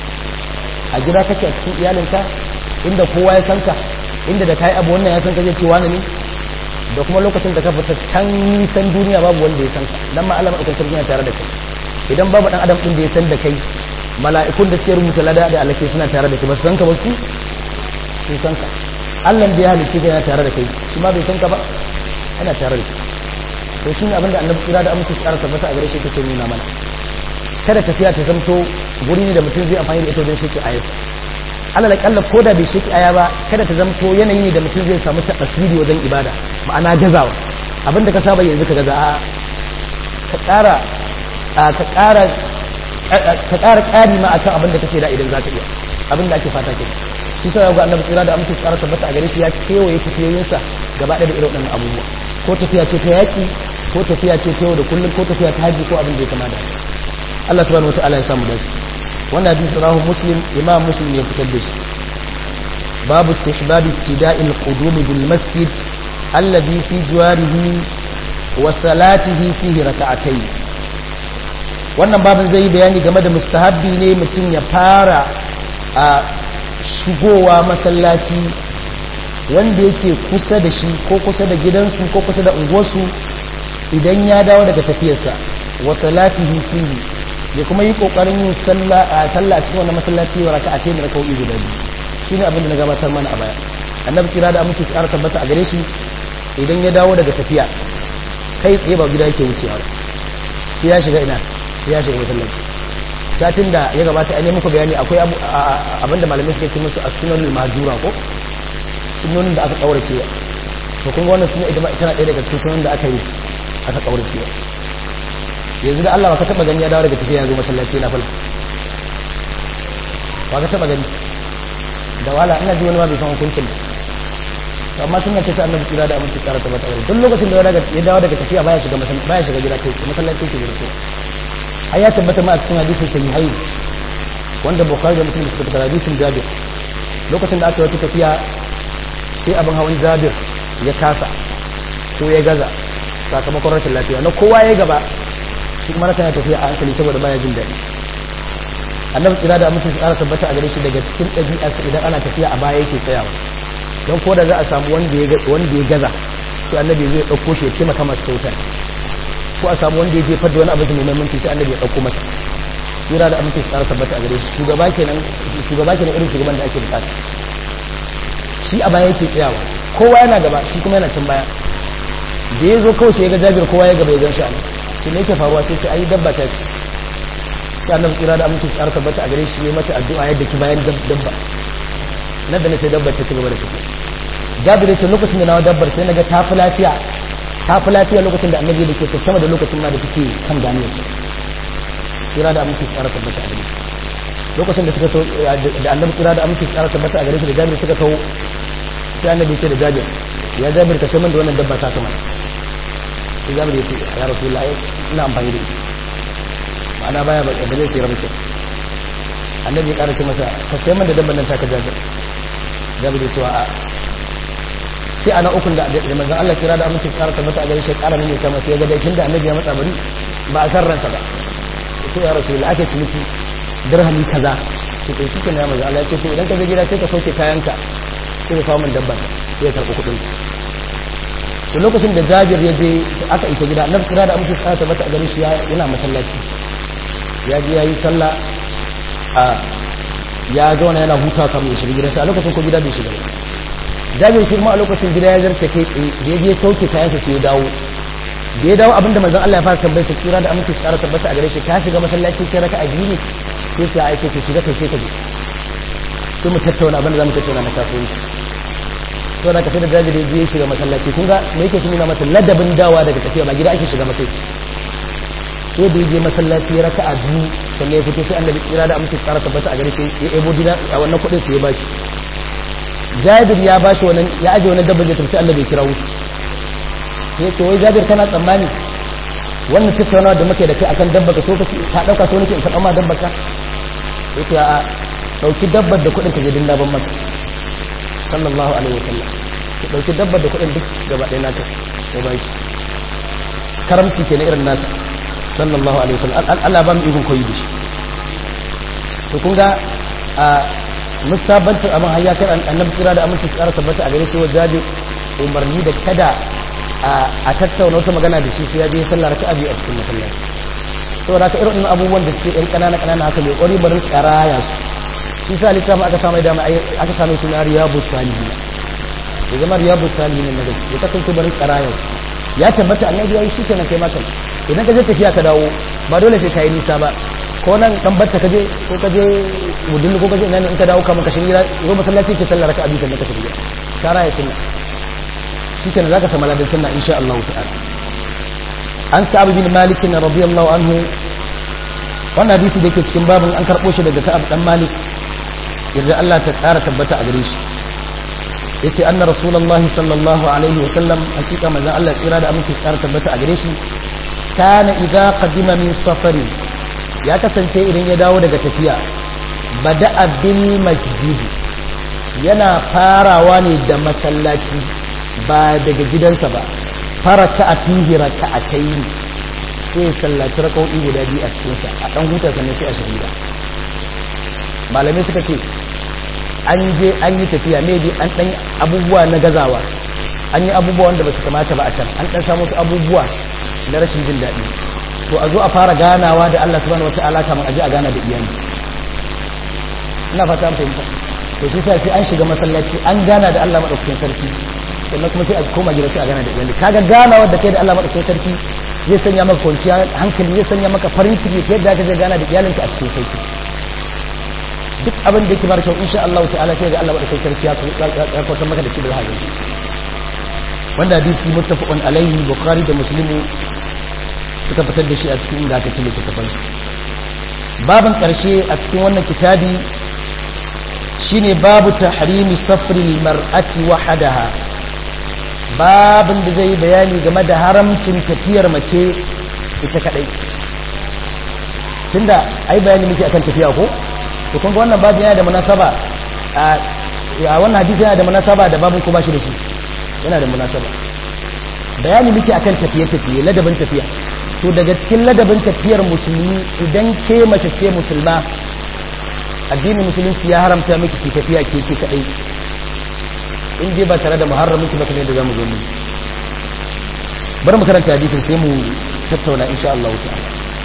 a gida kake a cikin iyalinka inda kowa ya san ka inda da kai abu wannan ya san ka zai ce wani ne da kuma lokacin da ka fita can nisan duniya babu wanda ya san ka dan ma Allah madaukakin sarki yana tare da kai idan babu dan adam din da ya san da kai mala'ikun da suke rubuta lada da alake suna tare da kai ba su san ka ba su sun san ka Allah da ya halicce ka yana tare da kai shi ma bai san ka ba yana tare da kai to shi ne abin da annabi kira da amince su ƙara tabbata a gare shi kake nuna mana kada tafiya ta zamto guri ne da mutum zai amfani da ita wajen shi ayarsa Allah da kalla ko da bai shi aya ba kada ta zamto yanayi ne da mutum zai samu tasiri wajen ibada ma'ana gazawa abin da ka saba yanzu ka gaza a ka ƙara ka ƙara ka ƙara ƙari ma akan abin da kake da idan za ka iya abin da ake fata ke shi sai ga annabi tsira da amince tsara tabbata a gare shi ya kewaye tafiyoyinsa gaba ɗaya da irin waɗannan abubuwa ko tafiya ce ta yaƙi ko tafiya ce ta yau da kullum ko tafiya ta haji ko abin da ya kama da Allah subhanahu wataala ya samu dace wannan hadisi rahu muslim imam muslim ya fitar da shi babu istihbab ibtida'il qudum bil masjid alladhi fi jiwarihi wa salatihi fihi rak'atayn wannan babin zai yi bayani game da mustahabbi ne mutum ya fara a shigowa masallaci wanda yake kusa da shi ko kusa da gidansu ko kusa da unguwarsu idan ya dawo daga tafiyarsa wa salatihi fihi ya kuma yi kokarin yin sallah a sallah cikin wannan masallaci wa raka'a ce da raka'o'i guda biyu shine abin da na gabatar mana a baya annabi kira da amince tsara tabbata a gare shi idan ya dawo daga tafiya kai tsaye ba gida yake wucewa sai ya shiga ina sai ya shiga masallaci satin da ya gabata an yi muku bayani akwai abin da malamai suka ce musu as-sunanul mahjura ko sunonin da aka kaurace to kun ga wannan sunna ita tana ɗaya daga cikin sunan da aka yi aka kaurace yanzu da Allah ba ka taba gani ya dawo daga tafiya yanzu masallaci na fala ba ka taba gani da wala ina ji wani ma bai san hukuncin ba amma sunna ce ta annabi kira da aminci kara ta mata duk lokacin da ya dawo daga tafiya baya shiga masallaci baya shiga gida kai masallaci ke gida ai ya tabbata ma a cikin hadisin sahihai wanda bukhari da muslim suka fitar hadisin jabir lokacin da aka yi wata tafiya sai abin hawan jabir ya kasa ko ya gaza sakamakon rashin lafiya na kowa ya gaba shi kuma rasa ya tafiya a hankali saboda baya jin daɗi annabi tsira da mutum tsara tabbata a gare shi daga cikin ɗabi'arsa idan ana tafiya a baya yake tsayawa don ko da za a samu wanda ya gaza sai annabi zai ɗauko shi ya ce maka masu sautar ko a samu wanda ya jefar da wani abu mai muhimmanci sai annabi ya ɗauko masa tsira da amince tsara tabbata a gare shi shugaba kenan shugaba kenan irin shugaban da ake bukata shi a baya yake tsayawa kowa yana gaba shi kuma yana can baya da ya zo kawai sai ya ga jabir kowa ya gaba ya gan shi a nan shi ne yake faruwa sai ce ayi dabba ta ce sai annabi tsira da amince tsara tabbata a gare shi ya mata addu'a yadda ki bayan dabba nan da nace dabbar ta ci gaba da tafiya jabir ya ce lokacin da na dabbar sai naga ta fi lafiya ta fi lafiya lokacin da annabi da ke ta sama da lokacin ma da take kan ganiyar tsira da amince tsara tabbata a gare shi lokacin da suka da annabi tsira da amince tsara tabbata a gare shi da jabir suka kawo sai annabi ce da jabir ya jabir ka sai man da wannan dabba ta kama sai jabir ya ce ya rasulullah ina amfani da ita ma'ana baya ba da zai tsira mutum annabi ya ƙara ce masa ka sai man da dabban nan ta ka jabir jabir ya ce wa a sai ana ukun da da manzon Allah kira da amince tsara tabbata a gare shi ƙara ne kama sai ya ga dai da annabi ya matsa bari ba a san ransa ba to ya rasulullah ake ciniki dirhami kaza ce to shi kenan ya manzo Allah ya ce to idan ka je gida sai ka sauke kayanka sai ka kawo min dabba sai ya karɓi kuɗin to lokacin da Jabir ya je aka isa gida annabi kira da amince tsara tabbata a gare shi yana masallaci ya je yayi sallah a ya zauna yana hutawa kamar ya shiga gidansa a lokacin ko gida bai shiga ba Jabir shi kuma a lokacin gida ya zarce kai tsaye da ya je sauke kayansa sai ya dawo da ya dawo abinda manzon Allah ya fara tambayar sa kira da amince tsara tabbata a gare shi ka shiga masallaci kai raka a biyu ne sai ce ai sai shiga kai sai ka je sai mu tattauna abinda zamu tattauna na kasuwanci to da kasai da jabiri je ya shiga masallaci kun ga me yake shi nuna mata ladabin dawa daga tafiya ba gida ake shiga mata sai da je masallaci ya raka a biyu sannan ya fito sai annabi kira da amince tsara tabbata a gare shi ya ebo dina a wannan kuɗin sai ya bashi jabir ya bashi wannan ya aje wannan dabbar ya tafi sai annabi ya kira wuce sai ce wai jabir kana tsammani wannan tattaunawa da muke da kai akan dabba ka so ka ka dauka so nake in karɓa ma dabba ka yace a dauki dabbar da kuɗin ka je dinna ban maka sallallahu alaihi wasallam ki dauki dabbar da kuɗin duk gaba ɗaya naka sai ba shi karamci ke na irin nasa sallallahu alaihi wasallam Allah ba mu ikon koyi da shi to kun ga a mustabancin abin hayya kan annabi kira da aminci tsara tabbata a gare shi wa jabi umarni da kada a tattauna wata magana da shi sai ya je sallar raka'a biyu a cikin masallaci saboda haka irin abubuwan da suke ɗan ƙanana ƙanana haka mai ƙwari barin ƙaraya su shi sa littafin aka samu dama aka samu suna riyabu salihin ya zama riyabu salihin na gaske ya kasance barin ƙaraya su ya tabbata annabi yayi shi kenan kai maka idan ka je tafiya ka dawo ba dole sai ka yi nisa ba ko nan dan batta ka je ko ka je mudin ko ka je nan in ka dawo kamar ka shirya zo masallaci ke sallar raka'a biyu sannan ka tafi ka raya sunna shi kenan zaka samu ladan sunna insha Allah ta'ala an ka'ab bin malik radiyallahu anhu wannan hadisi da yake cikin babin an karbo shi daga ka'ab dan malik yadda Allah ta ƙara tabbata a gare shi yace anna rasulullahi sallallahu alaihi wa sallam hakika manzon Allah tsira da aminci ƙara tabbata a gare shi kana idza qadima min safari ya kasance idan ya dawo daga tafiya bada'a bil masjid yana farawa ne da masallaci ba daga gidansa ba faraka a fihi raka'atayn sai sallaci raka'o'i guda biyu a cikin sa a dan huta sannan sai a shahida malamai suka ce an je an yi tafiya maybe an dan abubuwa na gazawa an yi abubuwa wanda ba su kamata ba a can an dan samu abubuwa na rashin jin daɗi to a zo a fara ganawa da Allah subhanahu wataala kamar aje a gana da iyali ina fata fahimta to shi sai an shiga masallaci an gana da Allah madaukakin sarki sannan kuma sai a koma gida sai a gana da iyali kaga ganawa da kai da Allah madaukakin sarki zai sanya maka kwanciya hankali zai sanya maka farin ciki ta yadda ka je gana da iyalinka a cikin sauki duk abin da yake mara kyau insha Allah ta'ala sai ga Allah madaukakin sarki ya kwatar maka da shi da halin wanda hadisi muttafaqun alaihi bukhari da muslimu suka fitar da shi a cikin ingantattun littattafan su babin karshe a cikin wannan kitabi shine babu tahrimi safri mar'ati wahadaha babin da zai bayani game da haramcin tafiyar mace ita kadai tunda ai bayani muke akan tafiya ko to kun ga wannan babu yana da munasaba a wannan hadisi yana da munasaba da babin ko ba shi da shi yana da munasaba bayani muke akan tafiye-tafiye ladabin tafiya to daga cikin ladabin tafiyar musulmi idan ke mace ce musulma addinin musulunci ya haramta miki ki tafiya ke ke kadai in dai ba tare da muharramin ki ba kamar yadda zamu zo mu bari mu karanta hadisin sai mu tattauna insha Allah ta'ala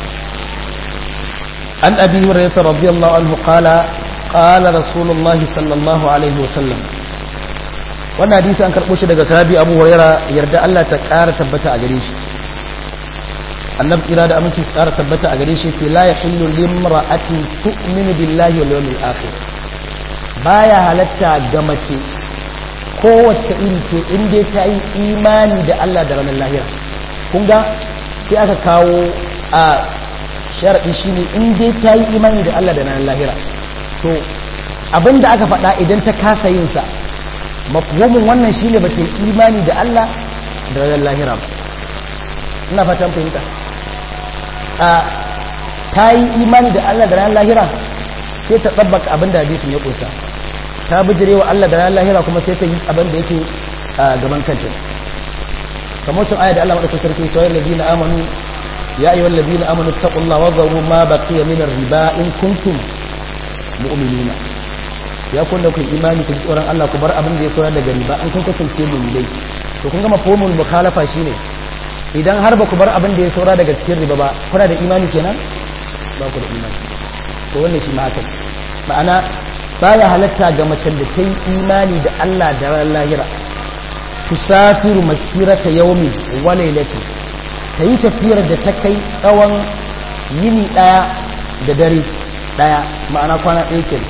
an abi hurairah radiyallahu anhu qala qala rasulullahi sallallahu alaihi wasallam wannan hadisi an karɓo shi daga sahabi abu huraira yarda Allah ta ƙara tabbata a gare shi annabi tsira da aminci su ƙara tabbata a gare shi ce la yahillu limra'atin tu'minu billahi wal yawmil akhir baya halatta ga mace kowace iri ce in dai ta yi imani da Allah da ranar lahira kun ga sai aka kawo a sharadi shine in dai ta yi imani da Allah da ranar lahira to abinda aka faɗa idan ta kasa yin sa mafhumin wannan shine ba ta imani da Allah da ranar lahira ba ina fatan fahimta a ta yi imani da Allah da ranar lahira sai ta tsabbaka abin da hadisin ya kusa ta bijire wa Allah da ranar lahira kuma sai ta yi abin da yake a gaban kanta kamar cin aya da Allah madaukakin sarki cewa allazina amanu ya ayyuhal ladina amanu taqullaha wa dharu ma baqiya min riba in kuntum mu'minina ya kunna ku imani ku tsoron Allah ku bar abin da ya saura daga riba an kun kasance mu'minai to kun ga mafhumul mukhalafa shine idan har ba ku bar abin da ya saura daga cikin riba ba kuna da imani kenan ba ku da imani to wannan shi ma haka ma'ana baya halatta ga macen da ta yi imani da Allah da ran lahira tusafiru masirata yawmi wa lailati ta yi tafiyar da ta kai tsawon yini daya da dare daya ma'ana kwana ɗaya kenan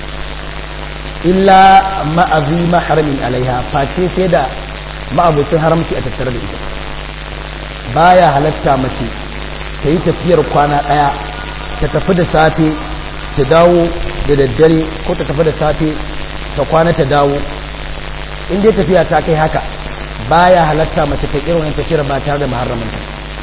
illa ma'azi maharamin alaiha face sai da ma'abucin haramci a tattare da ita baya halatta mace ta yi tafiyar kwana ɗaya ta tafi da safe ta dawo da daddare ko ta tafi da safe ta kwana ta dawo in dai tafiya ta kai haka baya halatta mace ta irin wani tafiyar ba tare da maharaminta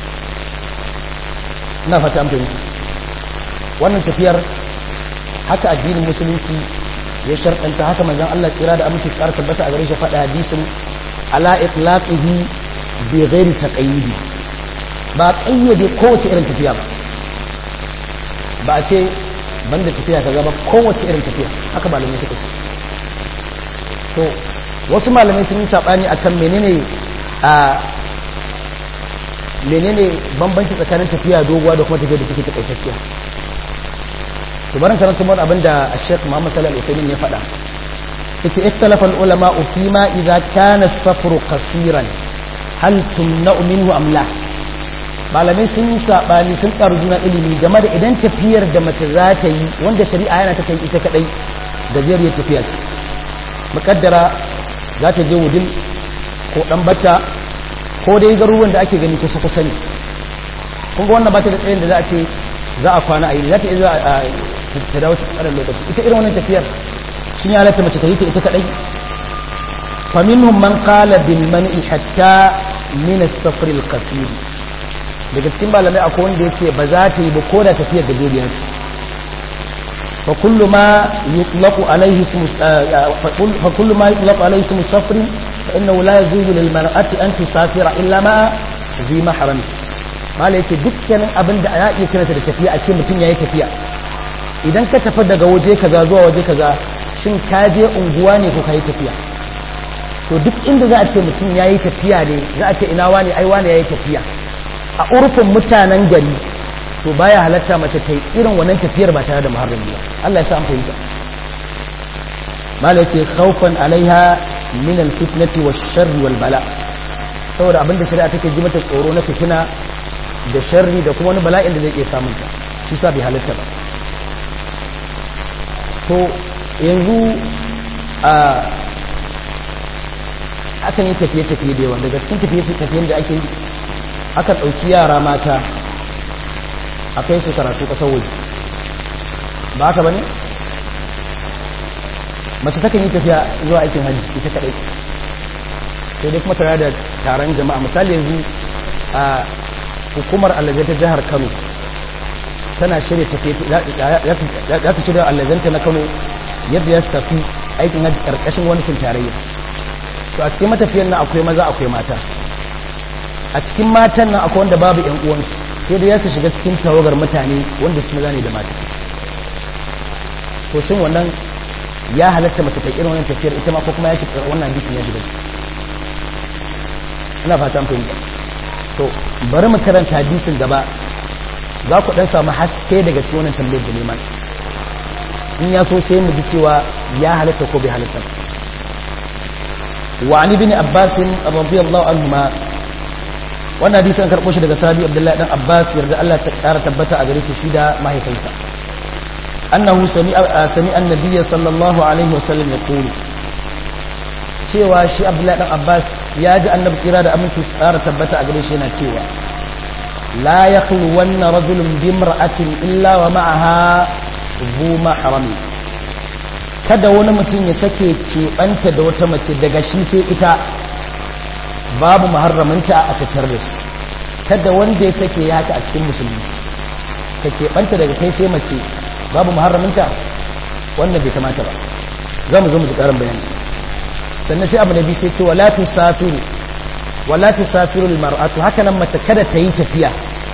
ina fata an fahimta wannan tafiyar haka addinin musulunci ya sharɗanta haka manzon Allah tsira da amince tsara tabbata a gare shi faɗa hadisin ala itlaqihi bi ghairi taqayyidi ba kayyade kowace irin tafiya ba ba a ce banda tafiya kaza ba kowace irin tafiya haka malamai suka ce to wasu malamai sun yi sabani akan menene a menene bambanci tsakanin tafiya doguwa da kuma tafiya da take takaitacciya to barin karanta mun abinda Sheikh Muhammad Sallallahu Alaihi Wasallam ya faɗa yace ikhtalafa al-ulama fi ma idza kana as-safru qasiran hal tumna'u minhu am la malamai sun yi sabani sun karu juna ilimi game da idan tafiyar da mace za ta yi wanda shari'a yana ta kai ita kadai gajeriyar tafiya ce mukaddara za ta je wudil ko dan bata ko dai garuruwan da ake gani kusa kusa ne kun ga wannan ba ta da tsayin da za a ce za a kwana a yi za ta iya ta dawo cikin ƙarar lokaci ita irin wannan tafiyar shi ya halatta mace ta yi ta ita kadai faminhum man qala bil man'i hatta min as-safr al-qasir daga cikin malamai akwai wanda yace ba za ta yi ba ko da tafiyar da gariya ce fa kullu ma yutlaqu alayhi ismu fa kullu ma yutlaqu alayhi ismu safr fa innahu la yajuzu lil mar'ati an tusafira illa ma zi mahram malai yace dukkanin abin da ya iya kiranta da tafiya a ce mutum yayi tafiya idan ka tafi daga waje kaza zuwa waje kaza shin ka je unguwa ne ko kai tafiya to duk inda za a ce mutum ya yi tafiya ne za a ce ina wani ai wani ya yi tafiya a urfin mutanen gari to baya halatta mace ta yi irin wannan tafiyar ba tare da muharrami ba Allah ya sa an fahimta mala yace khawfan alaiha min alfitnati wash-sharr wal bala saboda abinda shari'a take ji mata tsoro na fitina da sharri da kuma wani bala'in da zai iya samun ta shi sa bai halatta ba to yanzu a akan yi tafiye-tafiye da yawa daga cikin tafiye-tafiyen da ake yi akan ɗauki yara mata a kai su karatu ƙasar waje ba haka ba ne? mace takan yi tafiya zuwa aikin hajji ita kaɗai sai dai kuma tare da taron jama'a misali yanzu a hukumar allaje ta jihar kano tana shirya tafiye za ta shirya allazanta na kano yadda ya tafi aikin hajji ƙarƙashin wani tarayya to a cikin matafiyan nan akwai maza akwai mata a cikin matan nan akwai wanda babu yan uwansu sai da ya su shiga cikin tawagar mutane wanda su maza ne da mata to shin wannan ya halatta mace ta irin wannan tafiyar ita ma ko kuma ya shiga wannan hadisin ya shiga ina fata an fahimta to bari mu karanta hadisin gaba za ku dan samu haske daga cikin wannan tambayar da neman in ya so sai mu ji cewa ya halatta ko bai halatta ba وعن ابن عباس رضي الله عنهما wannan hadisi an karɓo shi daga sahabi abdullahi dan abbas yarda Allah ta ƙara tabbata a gare shi shi da mahaifinsa annahu sami'a sami annabiyya sallallahu alaihi wa sallam yaqulu cewa shi abdullahi dan abbas ya ji annabi kira da aminci ƙara tabbata a gare shi yana cewa la yakhlu wanna rajulun bi imra'atin illa wa ma'aha zu mahrami kada wani mutum ya sake keɓanta da wata mace daga shi sai ita babu muharraminta a tattar da su kada wanda ya sake ya haka a cikin musulmi ka keɓanta daga kai sai mace babu muharraminta wannan bai kamata ba za mu zo mu ji ƙarin bayani sannan sai abu na biyu sai ce wala tusafiru wala tusafiru mar'atu haka nan mace kada ta yi tafiya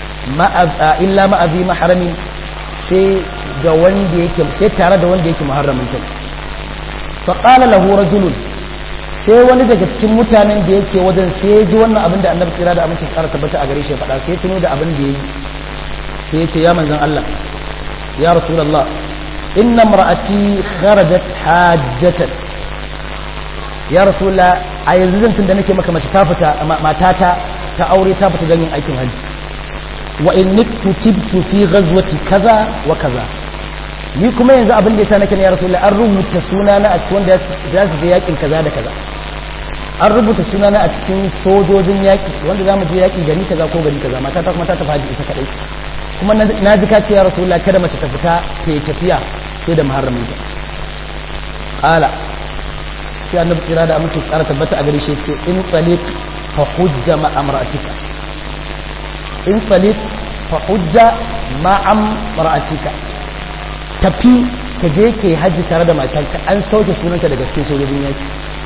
illa ma'azi maharami sai ga wanda yake sai tare da wanda yake muharraminta faƙala lahu rajulun sai wani daga cikin mutanen da yake wajen sai ji wannan abin da annabi kira da aminci tsara tabbata a gare shi faɗa sai tuno da abin da yayi sai ya ce ya manzon Allah ya rasulullah inna mar'ati kharajat hajjatan ya rasulullah a yanzu zan tun da nake maka mace ta fita matata ta aure ta fita don yin aikin hajji wa in tibtu fi ghazwati kaza wa kaza ni kuma yanzu abin da ya sa nake ne ya rasulullah an rubuta sunana a cikin wanda za su je yakin kaza da kaza an rubuta sunana a cikin sojojin yaki wanda za mu je yaki gari kaza ko gari kaza mata ta kuma ta tafi haji ita kadai kuma na ji ka ce ya rasulullah kada mace ta fita ta yi tafiya sai da muharramin ta qala sai annabi kira da amince tsara tabbata a gare shi ce in tsalik fa hujja ma amra'atika in tsalik fa hujja ma amra'atika tafi ka je ka yi hajji tare da matanka an sauke sunanka daga cikin sojojin yaki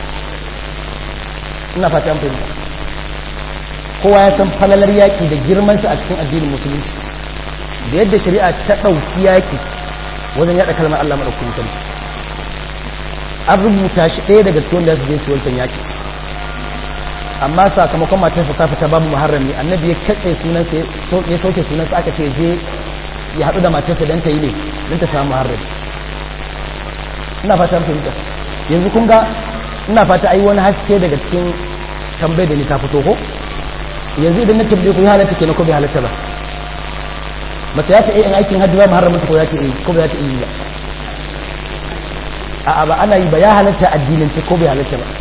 ina fata an fahimta kowa ya san falalar yaki da girmansa a cikin addinin musulunci da yadda shari'a ta ɗauki yaki wajen yaɗa kalmar Allah maɗaukakin sarki an rubuta shi ɗaya daga cikin da su je su wancan yaki amma sakamakon matarsa ta fita babu muharrami annabi ya katse sunansa ya sauke sunansa aka ce je ya haɗu da matarsa don ta yi ne don ta samu muharrami ina fata fahimta yanzu kun ga ina fata ai wani haske daga cikin tambayar da ni ta fito ko yanzu idan na tambaye ku ya halatta kenan ko bai halatta ba mace ya ce in aikin hajji ba muharramin ta ko ya ce eh ko bai ta yi ba a'a ba ana yi ba ya halatta addinin ce ko bai halatta ba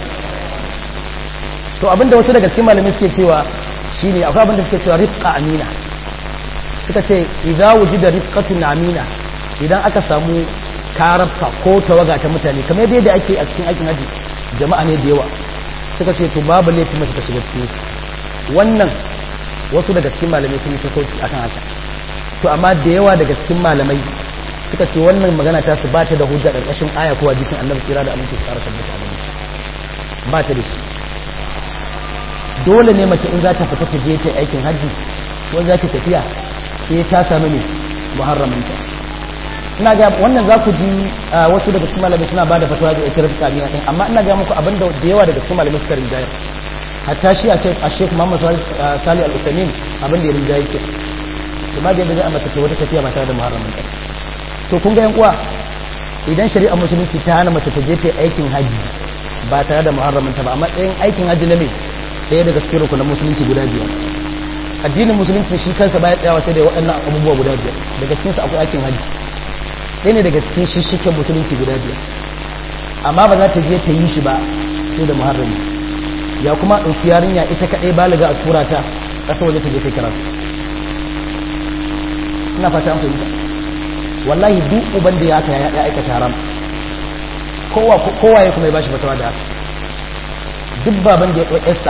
to abinda wasu daga cikin malamai suke cewa shine akwai abinda suke cewa rifqa amina suka ce idza wujida rifqatun amina idan aka samu karabka ko tawaga ta mutane kamar yadda ake a cikin aikin haji jama'a ne da yawa suka ce to babu laifin mace ta shiga cikin wannan wasu daga cikin malamai sun yi sassauci akan haka to amma da yawa daga cikin malamai suka ce wannan magana ta su ba ta da hujja ƙarƙashin aya ko hadisin annabi kira da aminci tsara tabbata a ba ta da shi dole ne mace in za ta fita ta je ta aikin hajji ko za ta tafiya sai ta sami ne muharraminta ina ga wannan za ku ji wasu daga cikin malamai suna ba da fatawa da ita rafi kamina ɗin amma ina ga muku abin da da yawa daga cikin malamai suka rinjaya hatta shi a shek muhammad sali al-usamin abin da ya rinjaya ke kuma da yadda zai a mace ta wata tafiya ba tare da muharraminta to kun ga yan uwa idan shari'ar musulunci ta hana mace ta je ta aikin hajji ba tare da muharraminta ba a matsayin aikin hajji na me ɗaya daga cikin rukunan musulunci guda biyar addinin musulunci shi kansa baya tsayawa sai da waɗannan abubuwa guda biyar daga cikinsu akwai aikin hajji ɗaya ne daga cikin shishiken musulunci guda biyar amma ba za ta je ta yi shi ba sai da muharrami ya kuma ɗauki yarinya ita kaɗai baliga a tura ta ƙasa waje ta je ta karatu ina fata an fahimta wallahi duk uban da ya aka ya aikata haram kowa ya kuma ya bashi fatawa da haka duk baban da ya ɗau yarsa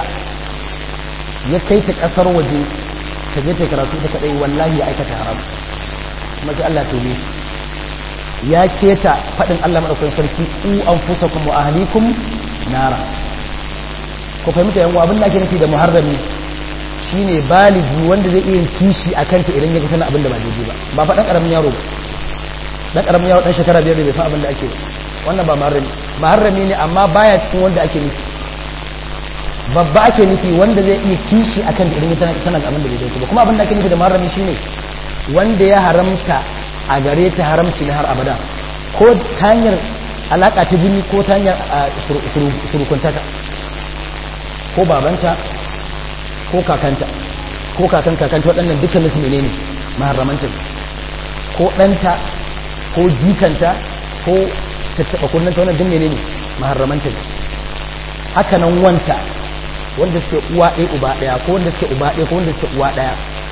ya kai ta ƙasar waje ta je ta karatu ta kaɗai wallahi ya aikata haram kuma sai Allah tobe shi ya keta faɗin Allah maɗaukakin sarki u an fusa kuma ahalikum nara ku fahimta yan abin da ake nufi da muharrami shine baligi wanda zai iya kishi a kanta idan ya ga tana abin da ba daidai ba ba faɗan ƙaramin yaro ba dan karamin yawo dan shekara biyar da bai san abin da ake wannan ba maharrami maharrami ne amma baya cikin wanda ake nufi babba ake nufi wanda zai iya kishi akan da idan tana tana abin da bai dace ba kuma abin da ake nufi da maharrami shine wanda ya haramta a gare ta haramci na har abada ko ta hanyar alaka ta jini ko ta hanyar surukuntaka ko babanta ko kakanta ko kakan kakanta waɗannan dukkanin su menene maharramanta ko ɗanta ko jikanta ko tattaɓa kunnanta wannan duk menene maharramanta ne haka nan wanta wanda suke uwa ɗaya uba ɗaya ko wanda suke uba ɗaya ko wanda suke uwa ɗaya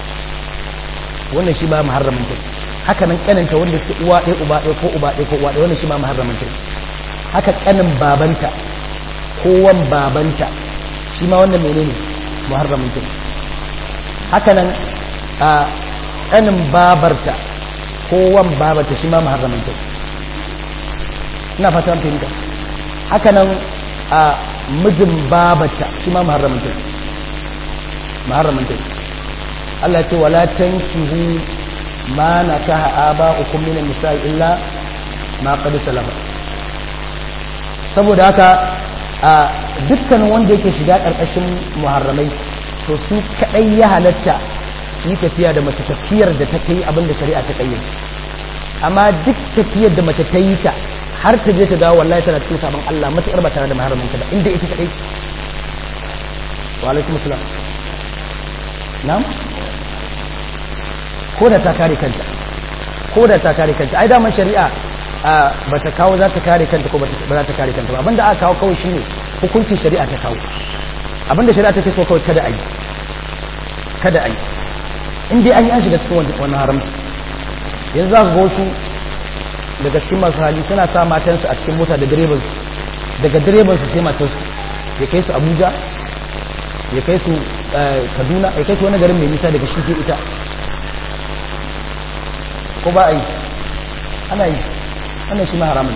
wannan shi ba maharramanta ne haka nan kananta wanda suke uwa ɗaya uba ɗaya ko uba ɗaya ko uwa ɗaya wannan shi ba maharramanta ne haka kanin babanta ko wan babanta shi ma wannan menene muharramanta ne haka nan a kanin babarta kowan babata shi ma maharramanta ina fata fahimta haka nan a mijin babata shi ma maharramanta maharramanta Allah ce wala tankihu ma nakaha aba'ukum min an-nisa'i illa ma qad salama saboda haka a dukkanin wanda yake shiga karkashin muharramai to su kadai ya halatta su yi tafiya da mace tafiyar da ta kai abin da shari'a ta kayyade amma duk tafiyar da mace ta yi ta har ta je ta dawo wallahi tana cikin sabon Allah matuƙar ba tare da maharamin ta ba inda ita kadai ce wa alaikum assalam na'am ko da ta kare kanta ko da ta kare kanta ai daman shari'a ba ta kawo za ta kare kanta ko ba za ta kare kanta ba abinda aka kawo kawai shine hukuncin shari'a ta kawo abinda shari'a take so kawai kada a yi kada a yi in dai an yi an shiga cikin wannan haramci yanzu za ka ga wasu daga cikin masu hali suna sa matansu a cikin mota da direban daga direban su sai matansu ya kai su abuja ya kai su kaduna ya kai su wani garin mai nisa daga shi sai ita ko ba a yi ana yi wannan shi ma haramun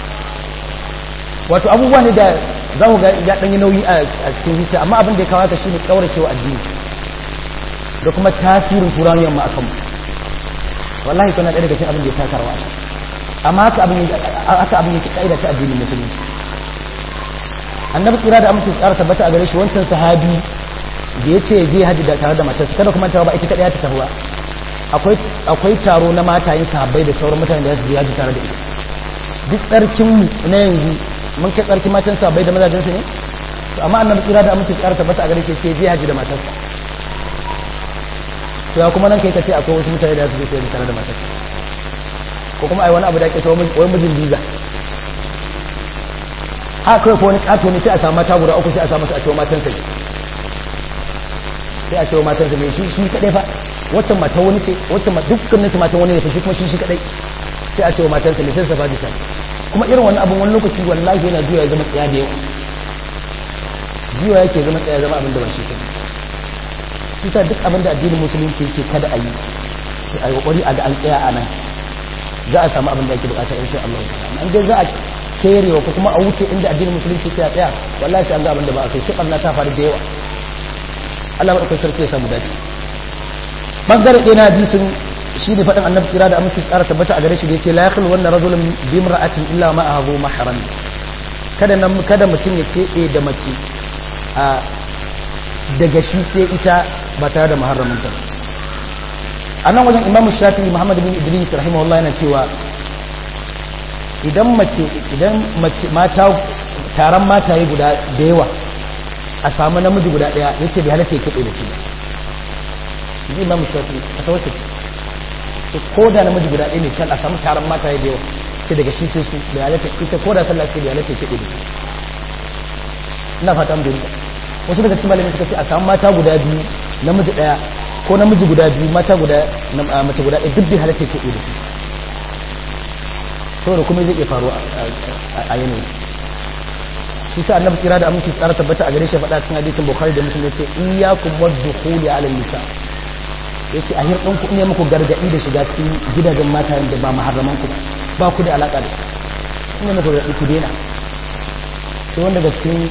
wato abubuwa ne da za ku ga ya ɗanyi nauyi a cikin zuciya amma abin da ya kawo ka shi ne ƙauracewa addini da kuma tasirin turawan yamma a kanmu wallahi kuna ɗaya daga cikin abin da ya taka rawa amma haka abin haka abin yake kaida ta addinin musulunci annabi kira da amince tsara tabbata a gare shi wancan sahabi da ya ce zai haji da tare da matarsa kada kuma ta ba ita kadai ta tafi ba akwai akwai taro na matayen sahabbai da sauran mutane da su je haji tare da ita duk tsarkin mu na yanzu mun kai tsarkin matan sahabbai da mazajen su ne to amma annabi kira da amince tsara tabbata a gare shi sai zai haji da matarsa to ya kuma nan kai kace akwai wasu mutane da su je su tare da matarsa ko kuma ai wani abu da ake cewa wai mijin biza haka kawai ko wani kato ne sai a samu mata guda uku sai a samu su a cewa matansa ne sai a cewa matansa ne shi shi kadai fa waccan mata wani ce waccan dukkanin su matan wani ne fa shi kuma shi shi kadai sai a cewa matansa ne sai su fadi ta kuma irin wannan abun wani lokaci wallahi yana juya ya zama tsaya da yawa juya yake zama tsaya zama abin da ba shi kadai kusa duk abin da addinin musulunci ce kada a yi a yi kokari a ga an tsaya a nan za a samu abin da ake bukata insha Allah an dai za a kerewa ko kuma a wuce inda addinin musulunci ce a tsaya wallahi sai an ga abin da ba a kai shi barna ta faru da yawa Allah madaukakin sarki ya samu dace bangare ɗaya na hadisin shi ne faɗin annabi kira da aminci tsara tabbata a gare shi da yace la yakhlu wannan rajulun bi imra'atin illa ma ahu mahram kada nan kada mutum ya kebe da mace a daga shi sai ita ba tare da muharramin ta a nan wajen imamu shafi'i muhammad bin idris rahimahullah yana cewa idan mace idan mace mata taron mataye guda da yawa a samu namiji guda daya ya ce bai halatta ya kaɗe da su zai imamu shafi'i a tawarsa ce ce ko da namiji guda ɗaya ne can a samu taron mataye da yawa ce daga shi sai su bai halatta ita ko da sallah ce bai halatta ya kaɗe da su ina fata mu da wasu daga cikin malamai suka ce a samu mata guda biyu namiji daya ko namiji guda biyu mata guda mace guda ɗaya duk bai halatta ke da su saboda kuma zai iya faru a yanayi shi sa annabi kira da aminci tsara tabbata a gare shi faɗa cikin hadisin bukhari da muslim yace iyyakum wadkhuli ala nisa yace a hirɗin ku ne muku gargadi da shiga cikin gidajen mata da ba muharraman ku ba ku da alaka da su ne muku gargadi ku daina sai wanda daga cikin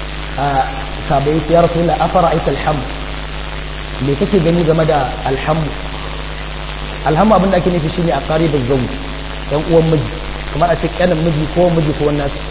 sabai ya rasu la afara aita alhamu me kake gani game da alhamu alhamu abin da ake nufi shine a qaribul zawj dan uwan miji kamar a ce kanin miji ko miji ko wannan su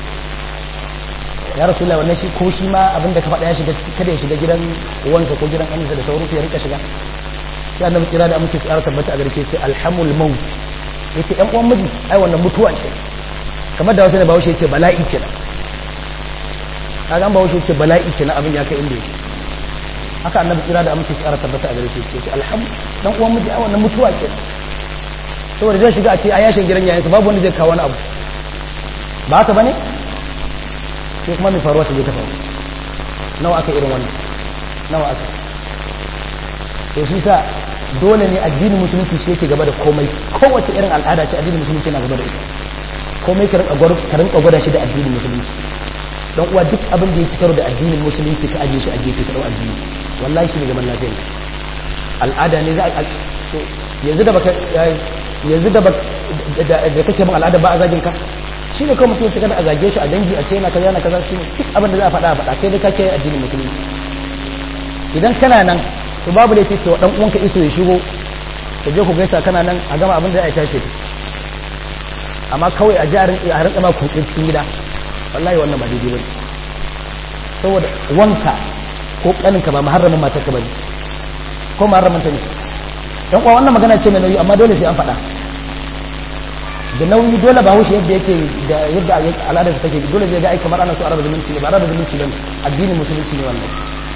ya rasu la wannan shi ko shi ma abin da ka faɗa ya shiga kada ya shiga gidan uwansa ko gidan aminsa da sauran ya rika shiga sai annabi kira da amince tsara tabbata a garke ce alhamul maut yace ɗan uwan miji ai wannan mutuwa ce kamar da wasu ne bawo shi yace bala'i kenan kaga an ba wuce ce bala'i ke na abin ya kai inda yake haka annabi kira da amince tsara tabbata a gare shi ce alhamdu dan uwan miji a wannan mutuwa ke saboda zai shiga a ce a yashin gidan yayin babu wanda zai kawo wani abu ba haka bane sai kuma mai faruwa ta je ta faru nawa aka irin wannan nawa aka to shi sa dole ne addinin musulunci shi yake gaba da komai kowace irin al'ada ce addinin musulunci yana gaba da ita komai ka rinka gwada shi da addinin musulunci don uwa duk abin da ya ci karo da addinin musulunci ka ajiye shi a gefe ka dau addini wallahi shi ne zaman lafiya ne al'ada ne za a yanzu da baka yanzu da da kace min al'ada ba a zagin ka shi ne kawai mutum ya cika da a zage shi a dangi a ce yana kaza yana kaza shi ne duk abin da za a faɗa a faɗa kai dai ka kiyaye addinin musulunci idan kana nan to babu laifi ke wa dan uwanka iso ya shigo ka je ku gaisa kana nan a gama abin da ya tashi amma kawai a ji a rinka ma kuɗin cikin gida wallahi wannan ba daidai bane saboda wanka ko kaninka ba muharramin matarka bane ko muharramin ta ne dan kuwa wannan magana ce mai nauyi amma dole sai an faɗa da nauyi dole ba haushi yadda yake da yadda al'ada su take dole zai ga ai kamar ana so araba zumunci ne ba araba zumunci bane addinin musulunci ne wannan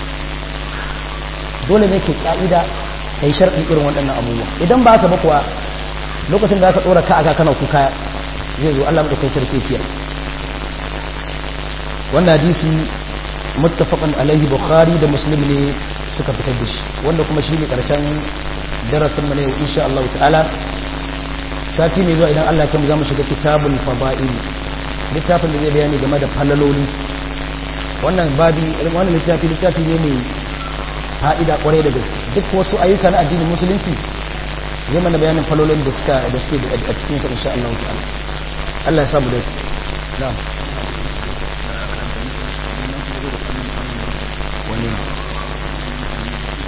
dole ne ke ka'ida kai sharɗi irin waɗannan abubuwa idan ba haka ba kuwa lokacin da aka ɗora ka aka kana kuka zai zo Allah madaukakin sarki kiyar wannan hadisi muttafaqan alaihi bukhari da muslim ne suka fitar da shi wanda kuma shine karshen darasin mu ne insha Allah ta'ala sati mai zuwa idan Allah ya zamu shiga kitabul fada'il littafin da zai bayani game da falaloli wannan babi wannan littafi littafi ne mai fa'ida kwarai da gaske duk wasu ayyuka na addinin musulunci zai mana bayanin falalolin da suka da suke a cikin sa insha Allah ta'ala Allah ya samu dace na'am wani